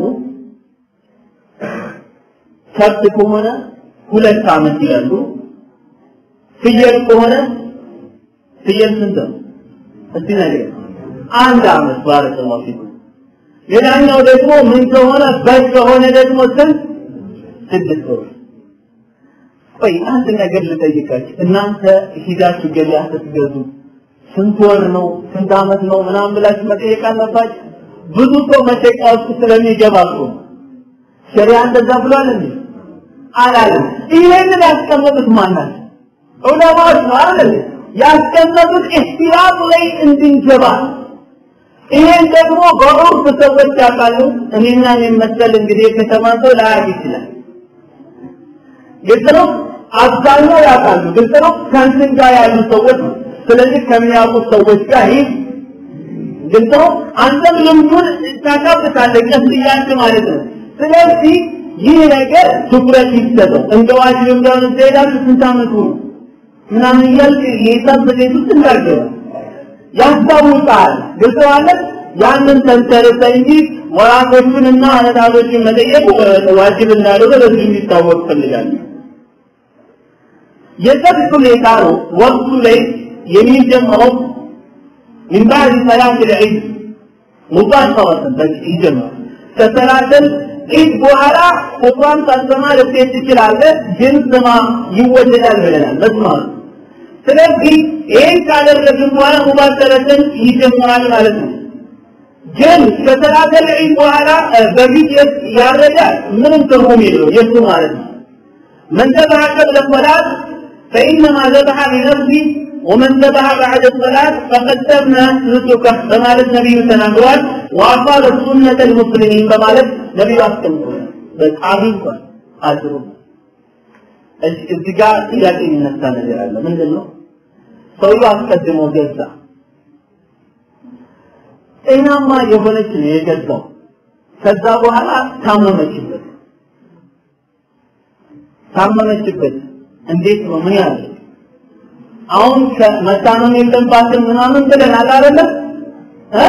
ከብት ከሆነ ሁለት ዓመት ይላሉ። ፍየል ከሆነ ፍየል ስንት ነው? እስቲ ነገር አንድ ዓመት ባረከላሁ ፊኩም። ሌላኛው ደግሞ ምን ከሆነ በግ ከሆነ ደግሞ ስንት? ስድስት ወር። ቆይ አንድ ነገር ልጠይቃችሁ። እናንተ ሂዳችሁ ገበያ ስትገዙ ስንት ወር ነው ስንት ዓመት ነው ምናምን ብላችሁ መጠየቅ አለባችሁ። ብዙ ሰው መጠየቂያ ውስጥ ስለሚገባ እኮ ሸሪያ እንደዛ ብሏል እንዴ? አላለም። ይሄንን ያስቀመጡት ማናት? ዑለማዎች ነው አይደል? ያስቀመጡት ኢህቲራም ላይ እንድንገባ ይሄን ደግሞ በዑርፍ ሰዎች ያውቃሉ። እኔና እኔን መሰል እንግዲህ የከተማ ሰው ላያውቅ ይችላል። ግልጽ ነው። አብዛኛው ያውቃሉ። ግልጽ ነው። ከእንትን ጋር ያሉ ሰዎች ነው። ስለዚህ ከሚያውቁት ሰዎች ጋር ይህ ግልጽ ነው። አንተም ልምዱን ታካብታለህ ቀስ እያልክ ማለት ነው። ስለዚህ ይህ ነገር ትኩረት ይሰጠው። እንደ ዋጅብ እንደሆነ ትሄዳለህ። ስንት ዓመቱ ነው ምናምን እያልክ የሂሳብ ስሌት ውስጥ እንዳልገባ ያስታውቃል። ግልጽ ማለት ያንን ተንተርሰ እንጂ ወራቶቹንና አመታቶቹን መጠየቅ ዋጅብ እንዳልሆነ ለዚህ እንዲታወቅ ፈልጋለሁ። የሰብት ሁኔታ ነው ወቅቱ ላይ የሚጀምረው من بعد صلاة العيد مباشرة بس يجمع كصلاة العيد በኋላ ቁርአን ሳትሰማ ልትሄድ ትችላለህ፣ ግን ስማ ይወደዳል ብለናል መስማት ስለዚህ ይህን ካደረግን በኋላ ሙባሰረትን ይጀምራል ማለት ነው። ግን ከሰላተል ዒድ በኋላ በፊት ያረዳል ምንም ትርጉም የለው የሱ ማለት ነው። መን ዘበሐ ቀብለ ሰላት ፈኢነማ ዘበሐ ሊነፍሲ ወመን ዘበሐ ባዕደ ሰላት ፈቀድ ተምነ ንሱከህ በማለት ነቢዩ ተናግረዋል። ወአቃለ ሱነተ ልሙስሊሚን በማለት ነቢዩ አስቀምጠዋል። በጣም እንኳን አድሩ እዚህ ጋር ጥያቄ የሚነሳ ነገር አለ። ምንድን ነው? ሰውየው አስቀድሞ ገዛ። ጤናማ የሆነች ነው የገዛው። ከዛ በኋላ ታመመችበት። ታመመችበት። እንዴት ነው? ምን ያለ አሁን መታመም የለባትም ምናምን ብለናል አይደለም እ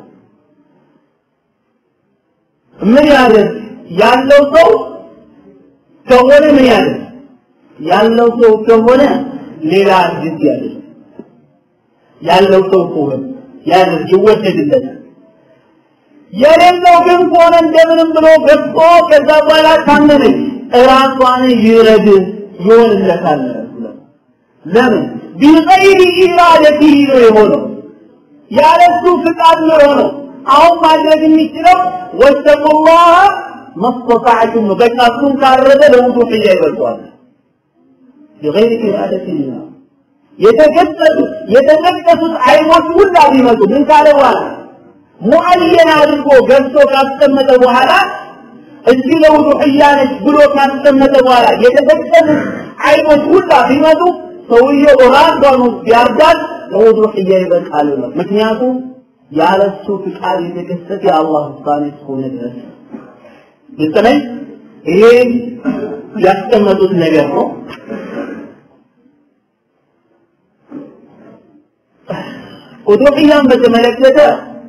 ምን ያደርግ ያለው ሰው ከሆነ ምን ያደርግ ያለው ሰው ከሆነ ሌላ አዲስ ያደርግ ያለው ሰው ከሆነ ያደርግ ይወደድለታል። የሌለው ግን ከሆነ እንደምንም ብሎ ገብቶ ከዛ በኋላ ታመመች እራሷን ይረድ ይሆንለታል። ለምን ቢገይሪ ኢራደቲህ ነው የሆነው ያለሱ ፍቃድ ነው የሆነው። አሁን ማድረግ የሚችለው ወተቁላህ መስተጣዕቱም ነው። በቃ እሱን ካረደ ለውዱሕያ ይበልጠዋል። ቢገይሪ ኢራደቲህ ነው የተገጠጡት የተጠቀሱት አይኖች ሁላ ቢመጡ ምን ካለ በኋላ ሙዐየን አድርጎ ገብቶ ካስቀመጠ በኋላ እዚህ ለውዱሕያ ነች ብሎ ካስቀመጠ በኋላ የተጠቀሱት አይኖች ሁላ ቢመጡ ሰውየው ራሷን ቢያርዳት ለውዱሕያ ይበቃል ነው። ምክንያቱም ያለሱ ፍቃድ የተከሰተ የአላህ ውሳኔ እስከሆነ ድረስ ግልጽ ነኝ። ይሄ ያስቀመጡት ነገር ነው። ኡዱሕያን በተመለከተ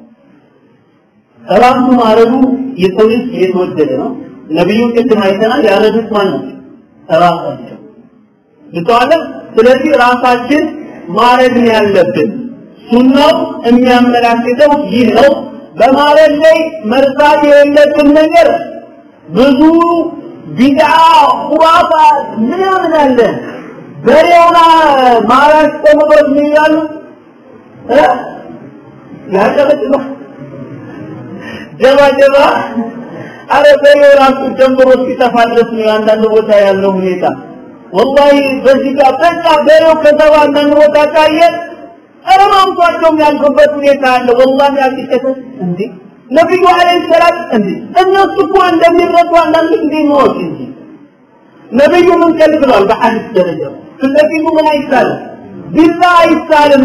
ራሱ ማረዱ የሰው ልጅ የተወደደ ነው። ነቢዩን ቅድም አይተናል። ያረዱት ማን ነው? ራሳቸው ግጠዋለ። ስለዚህ ራሳችን ማረድ ነው ያለብን። ሱናው የሚያመላክተው ይህ ነው። በማረድ ላይ መርሳት የሌለብን ነገር ብዙ ቢድዓ ኹራፋት ምናምን አለ። በሬውና ማራሽ ተምሮት ምን ይላሉ? ያጨበጭባ ጀባ ጀባ አረ በሬው ራሱ ጀምሮ እስኪጠፋ ድረስ ነው አንዳንድ ቦታ ያለው ሁኔታ። ወላሂ በዚህ ጋር በቃ በሬው ከተባ አንዳንድ ቦታ ካየ ኧረ ማምቷቸው የሚያልፉበት ሁኔታ አለ። ወላሂ ያቂቀተ እንዴ ነቢዩ አለይሂ ሰላም እንዴ እነሱ እኮ እንደሚረዱ አንዳንድ ጊዜ ነው እንጂ ነቢዩ ምን ከልክሏል? በሐዲስ ደረጃ ስለዚህ ምን አይቻልም፣ ቢላ አይቻልም፣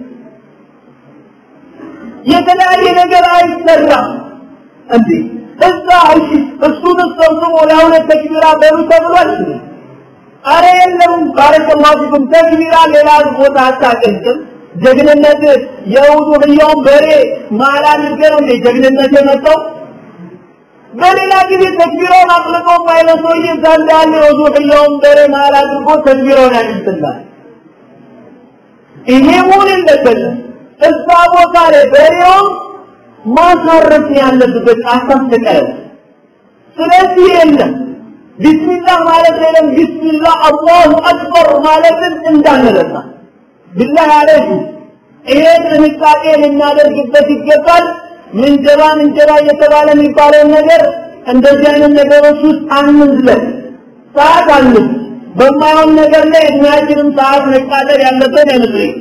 የተለያየ ነገር አይሰራም። እንዴ እዛ እሺ እሱን ሰብስቦ ለሁለት ተክቢራ በሉ ተብሏል። አረ የለም ባረከላሁ ፊኩም ተክቢራ ሌላ ቦታ አታቀንቅም። ጀግንነት የውዱህያውን በሬ ማላ አድርገህ ነው እንዴ ጀግንነት የመጣው? በሌላ ጊዜ ተክቢራውን አጥልቆ ማይለ ሰውዬ እዛ እንዳለ የውዱህያውን በሬ ማላ አድርጎ ተክቢራውን ያድርግላል። ይሄ መሆን የለበትም። እዛ ቦታ ላይ በሬውን ማሳረፍ ያለበት አሳስተቀረ ስለዚህ የለም ቢስሚላህ ማለት የለም ቢስሚላህ አላሁ አክበር ማለትን እንዳንረሳ ቢላህ አለይኩ ይሄ ጥንቃቄ ልናደርግበት ይገባል ምንጀባ ምንጀባ እየተባለ የሚባለውን ነገር እንደዚህ አይነት ነገሮች ውስጥ አንዝለን ሰዓት አንዝ በማይሆን ነገር ላይ እድሜያችንም ሰዓት መቃጠል ያለበት አይመስለኝም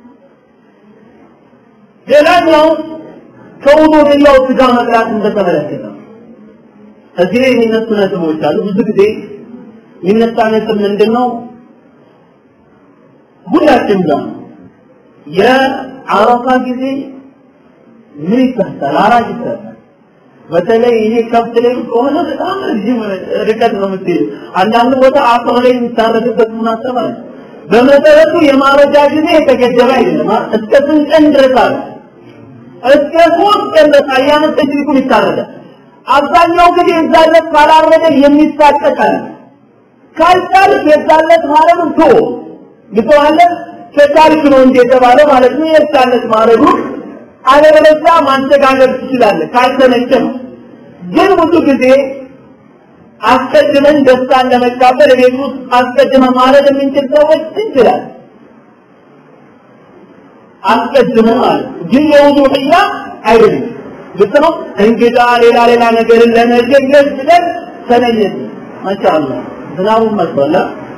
ሌላኛው ከውዱ ሌላው ስጋ መብላት እንደተመለከተ እዚህ ላይ የሚነሱ ነጥቦች አሉ። ብዙ ጊዜ የሚነሳ ነጥብ ምንድን ነው? ሁላችን ጋር የአረፋ ጊዜ ምን ይታሰል አራጅ ይታሰል። በተለይ ይሄ ከብት ላይ ከሆነ በጣም ረጅም ርቀት ነው የምትሄዱ። አንዳንድ ቦታ አጥር ላይ የሚታረድበት ሙናሰባ አለ። በመሰረቱ የማረጃ ጊዜ የተገደበ አይደለም። እስከ ስንት ቀን ድረስ አለ? እስከ ሶስት ቀን ድረስ አያመ ተጅሪኩን ይታረዳል። አብዛኛው ጊዜ የዛለት ካላረደ የሚሳቀቃል። ካልቻልክ የዛለት ማለት ቶ ግተዋለ ከቻልክ ነው እንጂ የተባለ ማለት ነው። የዛለት ማረዱ አለበለዚያ ማስተጋገር ትችላለህ ካልተመቸም። ግን ብዙ ጊዜ አስቀድመን ደስታን ለመካፈል ቤት ውስጥ አስቀድመን ማረድ የምንችል ሰዎች እንችላለን። አስቀድመን ማለት ግን የውዱህያ አይደለም። ግልጽ ነው። እንግዳ ሌላ ሌላ ነገርን ለመጀገዝ ብለን ተነየት ማሻአላ ዝናቡን መስሏል።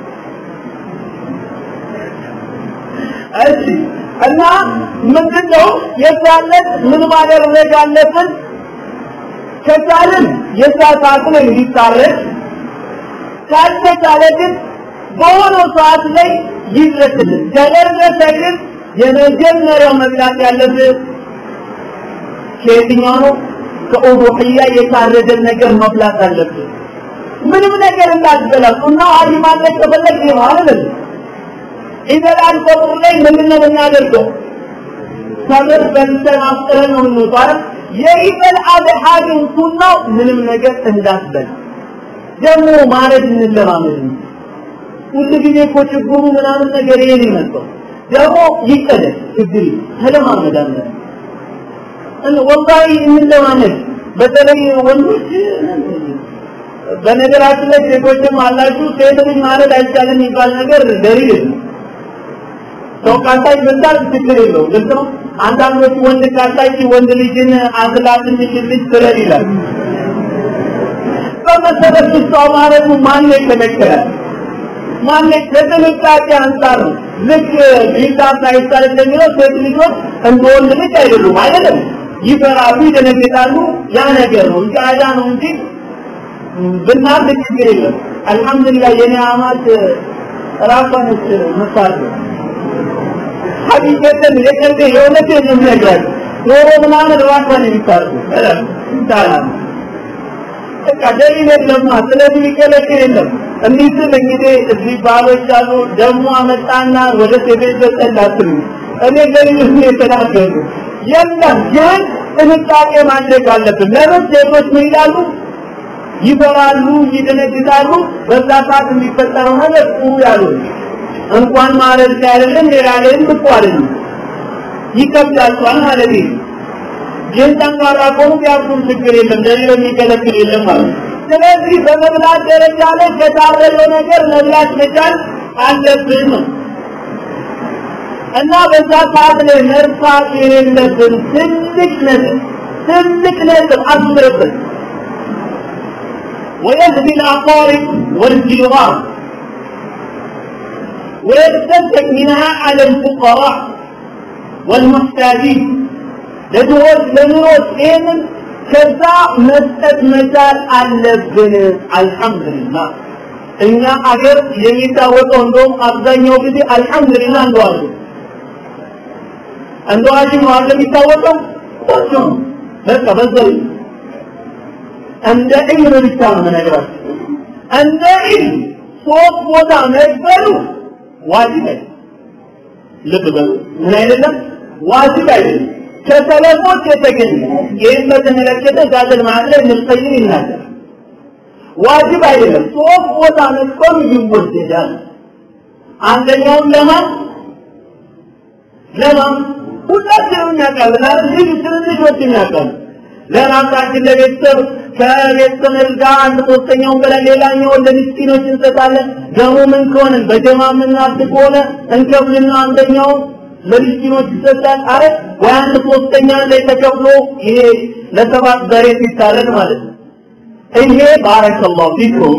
እሺ እና ምንድነው የዛለት ምን ማድረግ አለብን? ከቻልን የሰዓት አቅም እንዲታረድ ካልተቻለ ግን በሆነ ሰዓት ላይ ይድረስልን። ከደረሰ ግን የመጀመሪያው መብላት ያለብን ከየትኛው ነው? ከኡዱህያ የታረደን ነገር መብላት አለብን። ምንም ነገር እንዳትበላው እና አሊ ማለት ከፈለግ ይሄ ማለት ኢዘላል ቀብር ላይ ምንድን ነው የምናደርገው? ሰብር በልተን አፍጥረን ነው የምንወጣው። የኢዘል አድሃ ግን ሱናው ምንም ነገር እንዳትበላ ደግሞ ማረድ እንለማመድ ነው። ሁሉ ጊዜ እኮ ችግሩ ምናምን ነገር ይሄ ነው የመጣው። ደግሞ ይቀደስ ችግር ተለማመድ አለን ወላሂ እንለማመድ በተለይ ወንዶች በነገራችን ላይ ሴቶችም አላችሁ ሴት ልጅ ማረድ አይቻልም የሚባል ነገር ደሪል ሰው ካሳይ በዛል ችግር የለው ግልጽ ነው አንዳንዶች ወንድ ካሳይ ወንድ ልጅን አዝላ ትንሽ ልጅ ትረድ ይላል በመሰረቱ ሰው ማረዱ ማን ይከለከላል ማን ከጥንቃቄ አንጻር ነው ልክ ቢላ ሳይሳል እንደሚለው ሴት ልጆች እንደ ወንድ ልጅ አይደሉም አይደለም ይፈራሉ ይደነግጣሉ ያ ነገር ነው እንጂ አዳ ነው እንጂ ብናርድ ችግር የለም አልহামዱሊላህ የኔ አማት ራሷንስ መሳት ሀቂቀትን የቀልድ የእውነት ነው የሚነግራት ዶሮ ምናምን ራሷን የሚታርዱ ይቻላል በቃ ደሊል የለማ ስለዚህ የሚከለክል የለም እንዲህ ስል እንግዲህ እዚህ ባሎች አሉ ደግሞ አመጣና ወደ ሴቤት በጠላትም እኔ ደሊል ነው የተናገሩ የለም ግን ጥንቃቄ ማድረግ አለብን ለምን ሴቶች ምን ይላሉ ይፈራሉ ይደነግጣሉ በዛ ሰዓት የሚፈጠረው ነገር ጥሩ ያሉ እንኳን ማረድ አይደለም ሌላ ላይም ብቁ አይደለም ይከብዳቸዋል ማለት ነው ግን ጠንካራ ከሆኑ ቢያርሱም ችግር የለም ለሌሎ የሚከለክል የለም ማለት ስለዚህ በመብላት ደረጃ ላይ ከታረደው ነገር መብላት መቻል አለብን ነው እና በዛ ሰዓት ላይ መርሳት የሌለብን ትልቅ ነገር ትልቅ ነጥብ አስምርበት ويهدي الأقارب والجيران ويتصدق منها على الفقراء والمحتاجين ለድሆች ለኑሮች ይህንን ከዛ መስጠት መቻል አለብን አልሐምዱሊላህ እኛ አገር የሚታወቀው እንደውም አብዛኛው ጊዜ አልሐምዱሊላህ እንደዋል እንደዋል ነው አለ የሚታወቀው ቆንጆ በቃ በዘል እንደ ዒልም ብቻ ነው የምነግራችሁ እንደ ዒልም ሶስት ቦታ መቅበሉ ዋጅብ አይደለም ልብ በሉ ምን አይደለም ዋጅብ አይደለም ከሰለፎች የተገኘ ይህን በተመለከተ ዛተል ማዕለ ምልቀይም ይናገር ዋጅብ አይደለም ሶስት ቦታ መቅበሉ ይወደዳል አንደኛውን ለማን ለማን ሁላችንም እናውቃለን አይደል ልጅ ትንንሾች እናውቃለን ለራሳችን ለቤተሰብ ከቤተሰብ ጋር አንድ ሶስተኛውን ብለን ሌላኛውን ለምስኪኖች እንሰጣለን ደግሞ ምን ከሆነ በጀማ የምናስብ ከሆነ እንከፍልና አንደኛውን ለምስኪኖች ይሰጣል አረ ወይ አንድ ሶስተኛ ላይ ተከፍሎ ይሄ ለሰባት በሬ ሲታረድ ማለት ነው ይሄ ባረከላሁ ፊኩም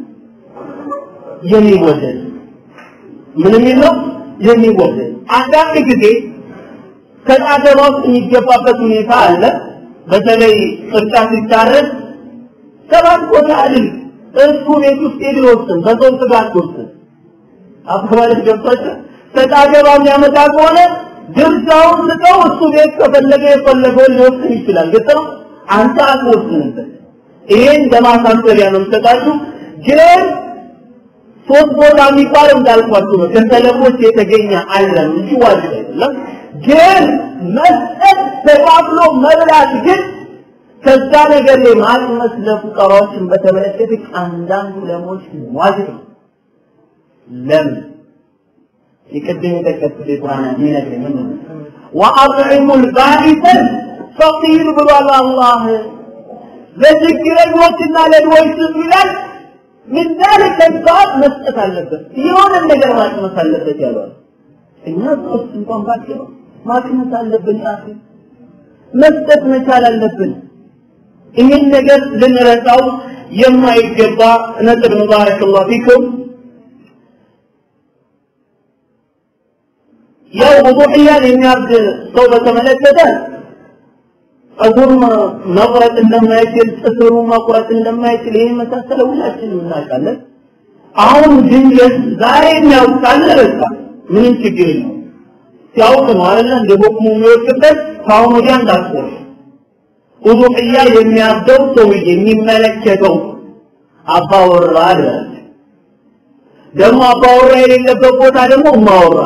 የሚወደድ ምን የሚል ነው የሚወደድ አንዳንድ ጊዜ ከጣገባ ውስጥ የሚገባበት ሁኔታ አለ በተለይ ቅርጫ ሲታረድ ሰባት ቦታ አይደል እሱ ቤት ውስጥ የድሮስን በሰው ስጋ አትወስን አባባልሽ ገብቷቸው ተጣገባ የሚያመጣ ከሆነ ድርሻውን ስጠው እሱ ቤት ከፈለገ የፈለገውን ሊወስን ይችላል ግጥ ነው አንተ አትወስንበት ይሄን ለማሳሰቢያ ነው የምሰጣችሁ ግን ሶስት ቦታ የሚባል እንዳልኳችሁ ነው ከሰለፎች የተገኘ አለም እንጂ ዋጅብ አይደለም ግን መስጠት ተካፍሎ መብላት ግን ከዛ ነገር ላይ ማቅመስ ለፉቀራዎችን በተመለከተ አንዳንድ ዑለሞች ዋጅብ ነው ለምን የቅድም የጠቀስኩት የቁርአን የሚነግረኝ ምንድን ነው ወአጥዒሙ ልባኢሰ ፈቂር ብሏል አላህ ለችግረኞችና ለድሆች ስጡ ይላል ምን ذلك الصعب መስጠት አለበት የሆነ ነገር ማቅመስ አለበት ያሏል እኛ ሶስት እንኳን ባጭሩ ማቅመስ አለብን አኺ መስጠት መቻል አለብን ይህን ነገር ልንረሳው የማይገባ ነጥብ ነው ባረከላሁ ፊኩም ያው ውዱሕያን የሚያርድ ሰው በተመለከተ ጸጉር መቁረጥ እንደማይችል ጥፍሩ መቁረጥ እንደማይችል ይህ መሳሰለ ሁላችንም እናውቃለን አሁን ድንገት ዛሬ የሚያውቃል ረሳ ምንም ችግር የለው ሲያውቅ ነው አይደለ እንደ ቦክሙ የሚወድቅበት ከአሁን ወዲያ እንዳትቆር ውዱሕያ የሚያርደው ሰውዬ የሚመለከተው አባወራ አለ ደግሞ አባወራ የሌለበት ቦታ ደግሞ እማወራ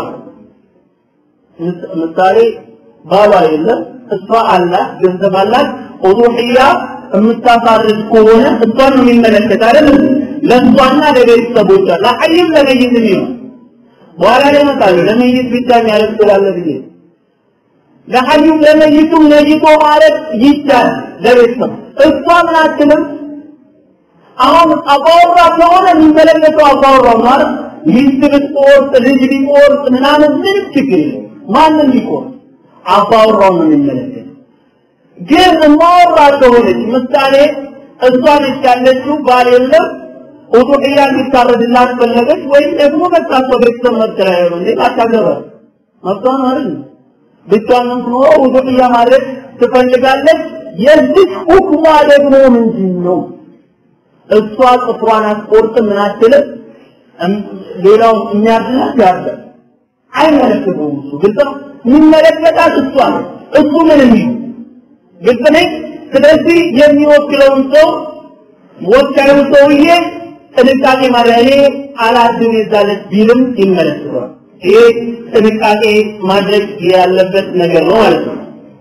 ምሳሌ ባሏ የለም እሷ አላት ገንዘብ አላት ኡዱህያ የምታሳርድ ከሆነ እሷን ነው የሚመለከት አይደለም ለእሷና ለቤተሰቦቿ ለሐይም ለመይትም ይሆን በኋላ ላይ እመጣለሁ ለመይት ብቻ የሚያደርግ ስላለ ብዬ ለሐዩም ለመይቱም ነይቶ ማለት ይቻል ለቤተሰብ እሷ ምን አትልም አሁን አባወራ ከሆነ የሚመለከተው አባወራው ማለት ሚስት ብትቆርጥ ልጅ ቢቆርጥ ምናምን ምንም ችግር የለም ማንም ቢቆርጥ አባወራው ነው የሚመለከት ግን እማወራ ከሆነች ምሳሌ እሷ ነች ያለችው ባል የለም ኡዱሕያ እንዲታረድላት ፈለገች ወይም ደግሞ በቃ እሷ ቤተሰብ መጠለያ ነው እንዴ አታገባ መብቷን አይደል ብቻዋን የምትኖረው ኡዱሕያ ማድረግ ትፈልጋለች የዚህ ሁክሟ ደግሞ ምንድን ነው እሷ ጥፍሯን አትቆርጥም ምን አትልም ሌላው የሚያድላት ያርዳል አይመለከተውም እሱ ግልጽ ነው የሚመለከታት እሷ ነው እሱ ምንም ይሁን ግልጽ ነኝ ስለዚህ የሚወክለውን ሰው ወካዩ ሰውዬ ጥንቃቄ ማድረግ እኔ አላድም የዛለት ቢልም ይመለከተዋል ይሄ ጥንቃቄ ማድረግ ያለበት ነገር ነው ማለት ነው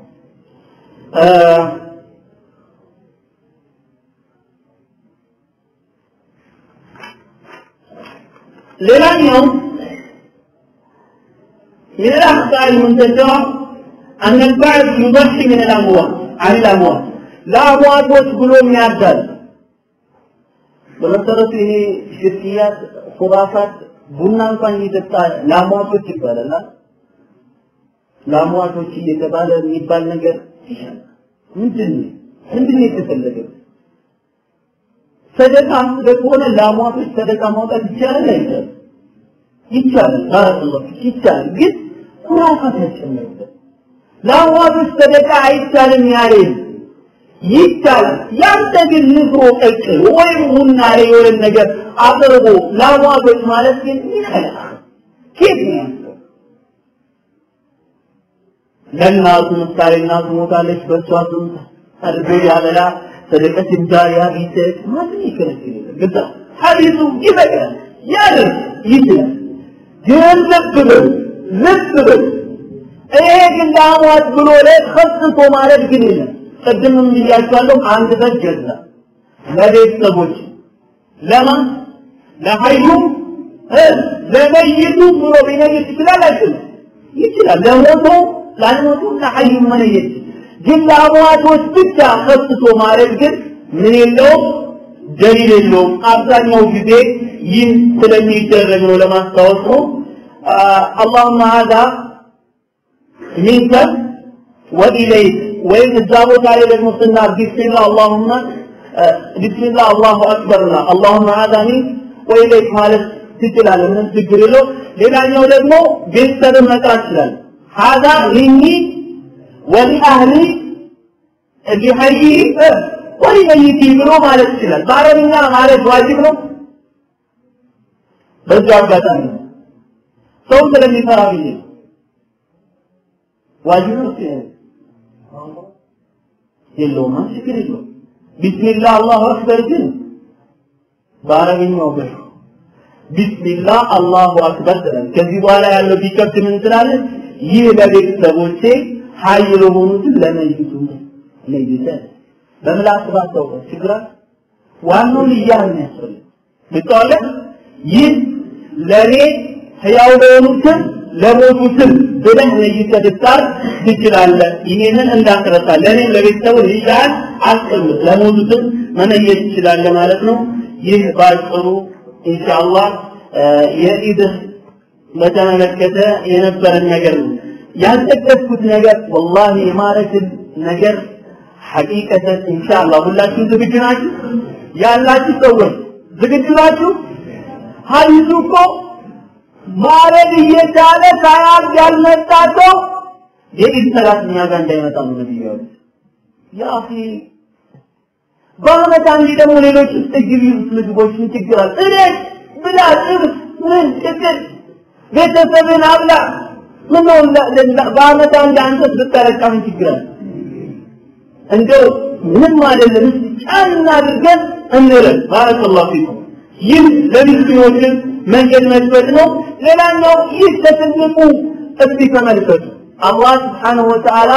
ሌላኛው من الأخطاء المنتشرة أن البعض يضحي من الأموال عن الأموال لا أموات وتقولون يعدل በመሰረቱ ይሄ ሽርክያት ኹራፋት ቡና እንኳን እየጠጣ ለአሟቶች ይባላል ለአሟቶች እየተባለ የሚባል ነገር ምንድን ነው ምንድን ነው የተፈለገው? ሰደቃ ከሆነ ለአሟቶች ሰደቃ ማውጣት ይቻላል አይቻልም? ይቻላል። ባረከላሁ ይቻላል። ግን ኩራፋት ያስጨምርበት ለአሟቶች ሰደቃ አይቻልም ያለ ይቻላል። ያንተ ግን ንፍሮ ቀቅል ወይም ቡና ላይ የሆነ ነገር አቅርቦ ለአሟቶች ማለት ግን ይከላል። ኬት ነው ያለው? ለእናቱ ምሳሌ እናቱ ሞታለች፣ በእሷ ስም አድርጎ ያበላ ሰደቀት ጃሪያ ቢሰጥ ማንም ይከለክል ግዛ ሐዲሱ ይበቃል ያደርግ ይችላል። ግን ልብ በል ልብ በል ይሄ ግን ለአሟት ብሎ ላይ ከስቶ ማለት ግን የለም። ቅድምም ብያቸዋለሁ። አንድ በግ ገዛ ለቤተሰቦች ለማን ለሀዩ ለመይቱ ብሎ ቢነግር ይችላል አይችልም? ይችላል። ለሞቶ ላልሞቱ ለሀዩ መነየት ግን ለአሟቶች ብቻ ከስቶ ማለት ግን ምን የለውም ደሊል የለውም። አብዛኛው ጊዜ ይህ ስለሚደረግ ነው ለማስታወስ ነው። አላሁመ ሀዛ ሚንከ ወኢለይክ ወይም እዛ ቦታ ላይ ደግሞ ስናር ቢስሚላህ አላሁመ ቢስሚላህ አላሁ አክበር ላ አላሁመ ሀዛ ሚንክ ወኢለይክ ማለት ትችላለህ። ምንም ችግር የለው። ሌላኛው ደግሞ ቤተሰብን መጥራት ይችላል። ሀዛ ሚኒ ወሊአህሊ ሊሀይ ወሊመይቲ ብሎ ማለት ይችላል። በአረብኛ ማለት ዋጅብ ነው። በዛ አጋጣሚ ሰው ስለሚፈራ ብዬ ዋጅብ ነው የለውም፣ ችግር የለውም። ቢስሚላህ አላሁ አክበር ግን በአረብኛው ገ ቢስሚላህ አላሁ አክበር ትላለህ። ከዚህ በኋላ ያለው ቢከብድ ምን ትላለህ? ይህ ለቤተሰቦቼ ሀይ ለሆኑትን ለመይቱ ለይተ በምላስ ባታውቀው ችግር ዋናው ልያህ ነው ያስፈልግ ልታወለ ይህ ለኔ ህያው ለሆኑትን ለሞቱትን ብለህ ለይተህ ብታር ትችላለህ። ይሄንን እንዳትረሳ። ለኔም ለቤተሰቡ ልያህን አስቀምጥ፣ ለሞቱትን መነየት ትችላለህ ማለት ነው። ይህ ባጭሩ ኢንሻአላህ የኢድህ በተመለከተ የነበረን ነገር ነው። ያልጠቀስኩት ነገር ወላሂ የማረክን ነገር ሐቂቀተን ኢንሻአላህ ሁላችሁም ዝግጁ ናችሁ? ያላችሁ ሰዎች ዝግጁ ናችሁ? ሐዲሱ እኮ ማረድ እየቻለ ሳያርድ ያልመጣ ሰው የኢድ ሰላት እኛ ጋር እንዳይመጣ ነው ነብዩ ያሉት። ያ አኺ በአመት አንዴ ደግሞ ሌሎች ውስጥ ግቢ ምግቦችን ችግር አለ። እኔ ብላ ጥብስ ምን ችግር ቤተሰብን አብላ ምን ነው በአመት አንድ አንተ ብታረቃ ምን ችግር አለ? እንደው ምንም አይደለም ጫን አድርገን እንረን። ባረከላሁ ፊኩም። ይህ ለምስኪኖችን መንገድ መክፈት ነው። ሌላኛው ይህ ከትልቁ እስቲ ተመልከቱ። አላህ ስብሓነሁ ወተዓላ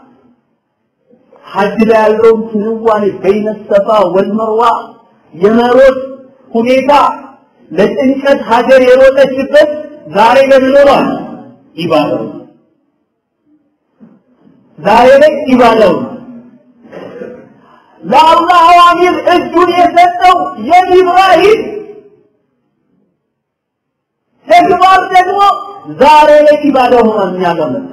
ሐጅ ላይ ያለውን ክንዋኔ በይነ ሰፋ ወልመርዋ የመሮጥ ሁኔታ ለጭንቀት ሀገር የሮጠችበት ዛሬ ለምን ሆኗል? ኢባዳው ዛሬ ላይ ኢባዳው ለአላህ አዋሚር እጁን የሰጠው የኢብራሂም ተግባር ደግሞ ዛሬ ላይ ኢባዳው ሆኗል። እኛ ጋር መጣ።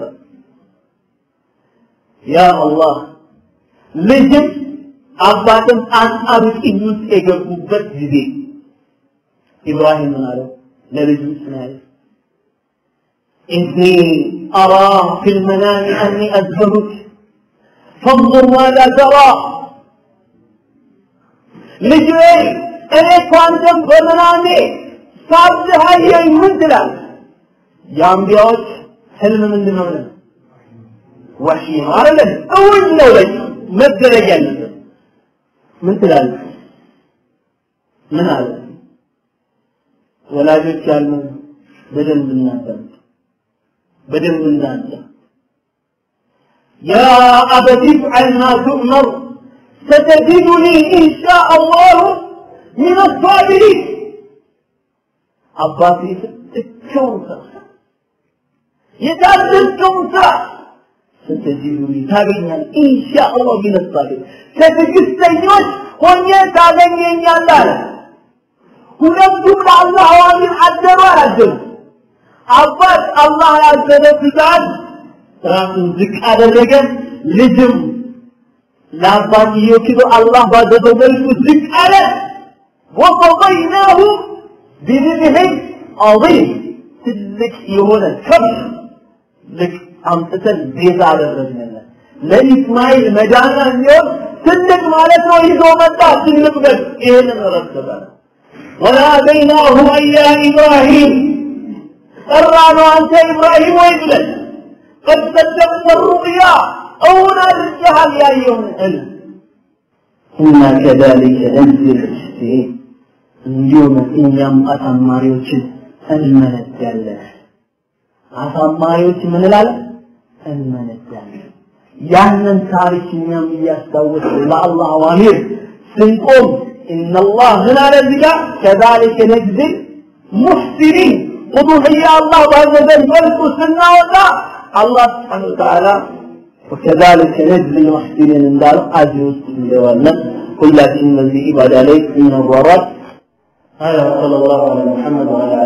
ያ አላህ ልጅም አባትም አጣብቂኝ ውስጥ የገቡበት ጊዜ ኢብራሂም ምን አለው ለልጁ ስናይ ኢኒ አራ ፊ ልመናሚ አኒ አዝበሩክ ፈንظር ማዛ ተራ ልጅ እኔ እኮ አንተም በመናሜ ሳብህ አየኝ ምን ትላለህ? የአንቢያዎች ህልም ምንድን ነው? ወሒ ነው አይደለም? እውን ነው ለኝ መደረግ ያለበት ምን ትላለህ? ምን አለ? ወላጆች ያሉ በደንብ እናዳምጥ፣ በደንብ እናዳምጥ። يا أبت افعل ما تؤمر ستجدني إن شاء الله من الصابرين አባቴ ስትቸውን ስራ የታዘዝከውን ስራ ስትጅዱኒ ታገኛለህ ኢንሻአላህ ሚን ሳቢር ከትዕግስተኞች ሆኜ ታገኘኛለህ አለ። ሁለቱም ለአላህ አዋሚር አደሩ አላደሩ። አባት አላህ ያዘዘ ትእዛዝ ራሱን ዝቅ አደረገ። ልጅም ለአባትየው ክብር አላህ ባዘዘው መልኩ ዝቅ አለ ወቀضይናሁ ቢذብህ ዐظيም ትልቅ የሆነ ከብት ልክ አምጥተን ቤዛ አደረግንለት ለኢስማኤል መዳኛ የሚሆን ትልቅ ማለት ነው ይዞ መጣ ትልቅ በግ ይህንን ረከበ ወናደይናሁ አያ ኢብራሂም ጠራነው አንተ ኢብራሂም ወይ ብለን ቀድ ሰደቅተ ሩቅያ እውን አድርገሃል ያየውን ህልም እና ከዛሊከ ነጅዚ ልሙሕሲኒን እንዲሁም እኛም አሳማሪዎችን እንመነዳለን አሳማሪዎች ምን እላለን እንመነዳለን ያንን ታሪክ እኛም እያስታወስ ለአላህ አዋሚር ስንቆም ኢነላህ ምን አለ እዚህ ጋር ከዛሊከ ነጅዚ ሙሕሲኒን ቁዱህያ አላህ ባዘዘን መልኩ ስናወጣ አላህ ስብሓነ ወተዓላ وكذلك نجزي المحسنين እንዳለው አዚህ ውስጥ እንገባለን ሁላችን በዚህ ኢባዳ ላይ እንወራራት هذا صلى الله على محمد وعلى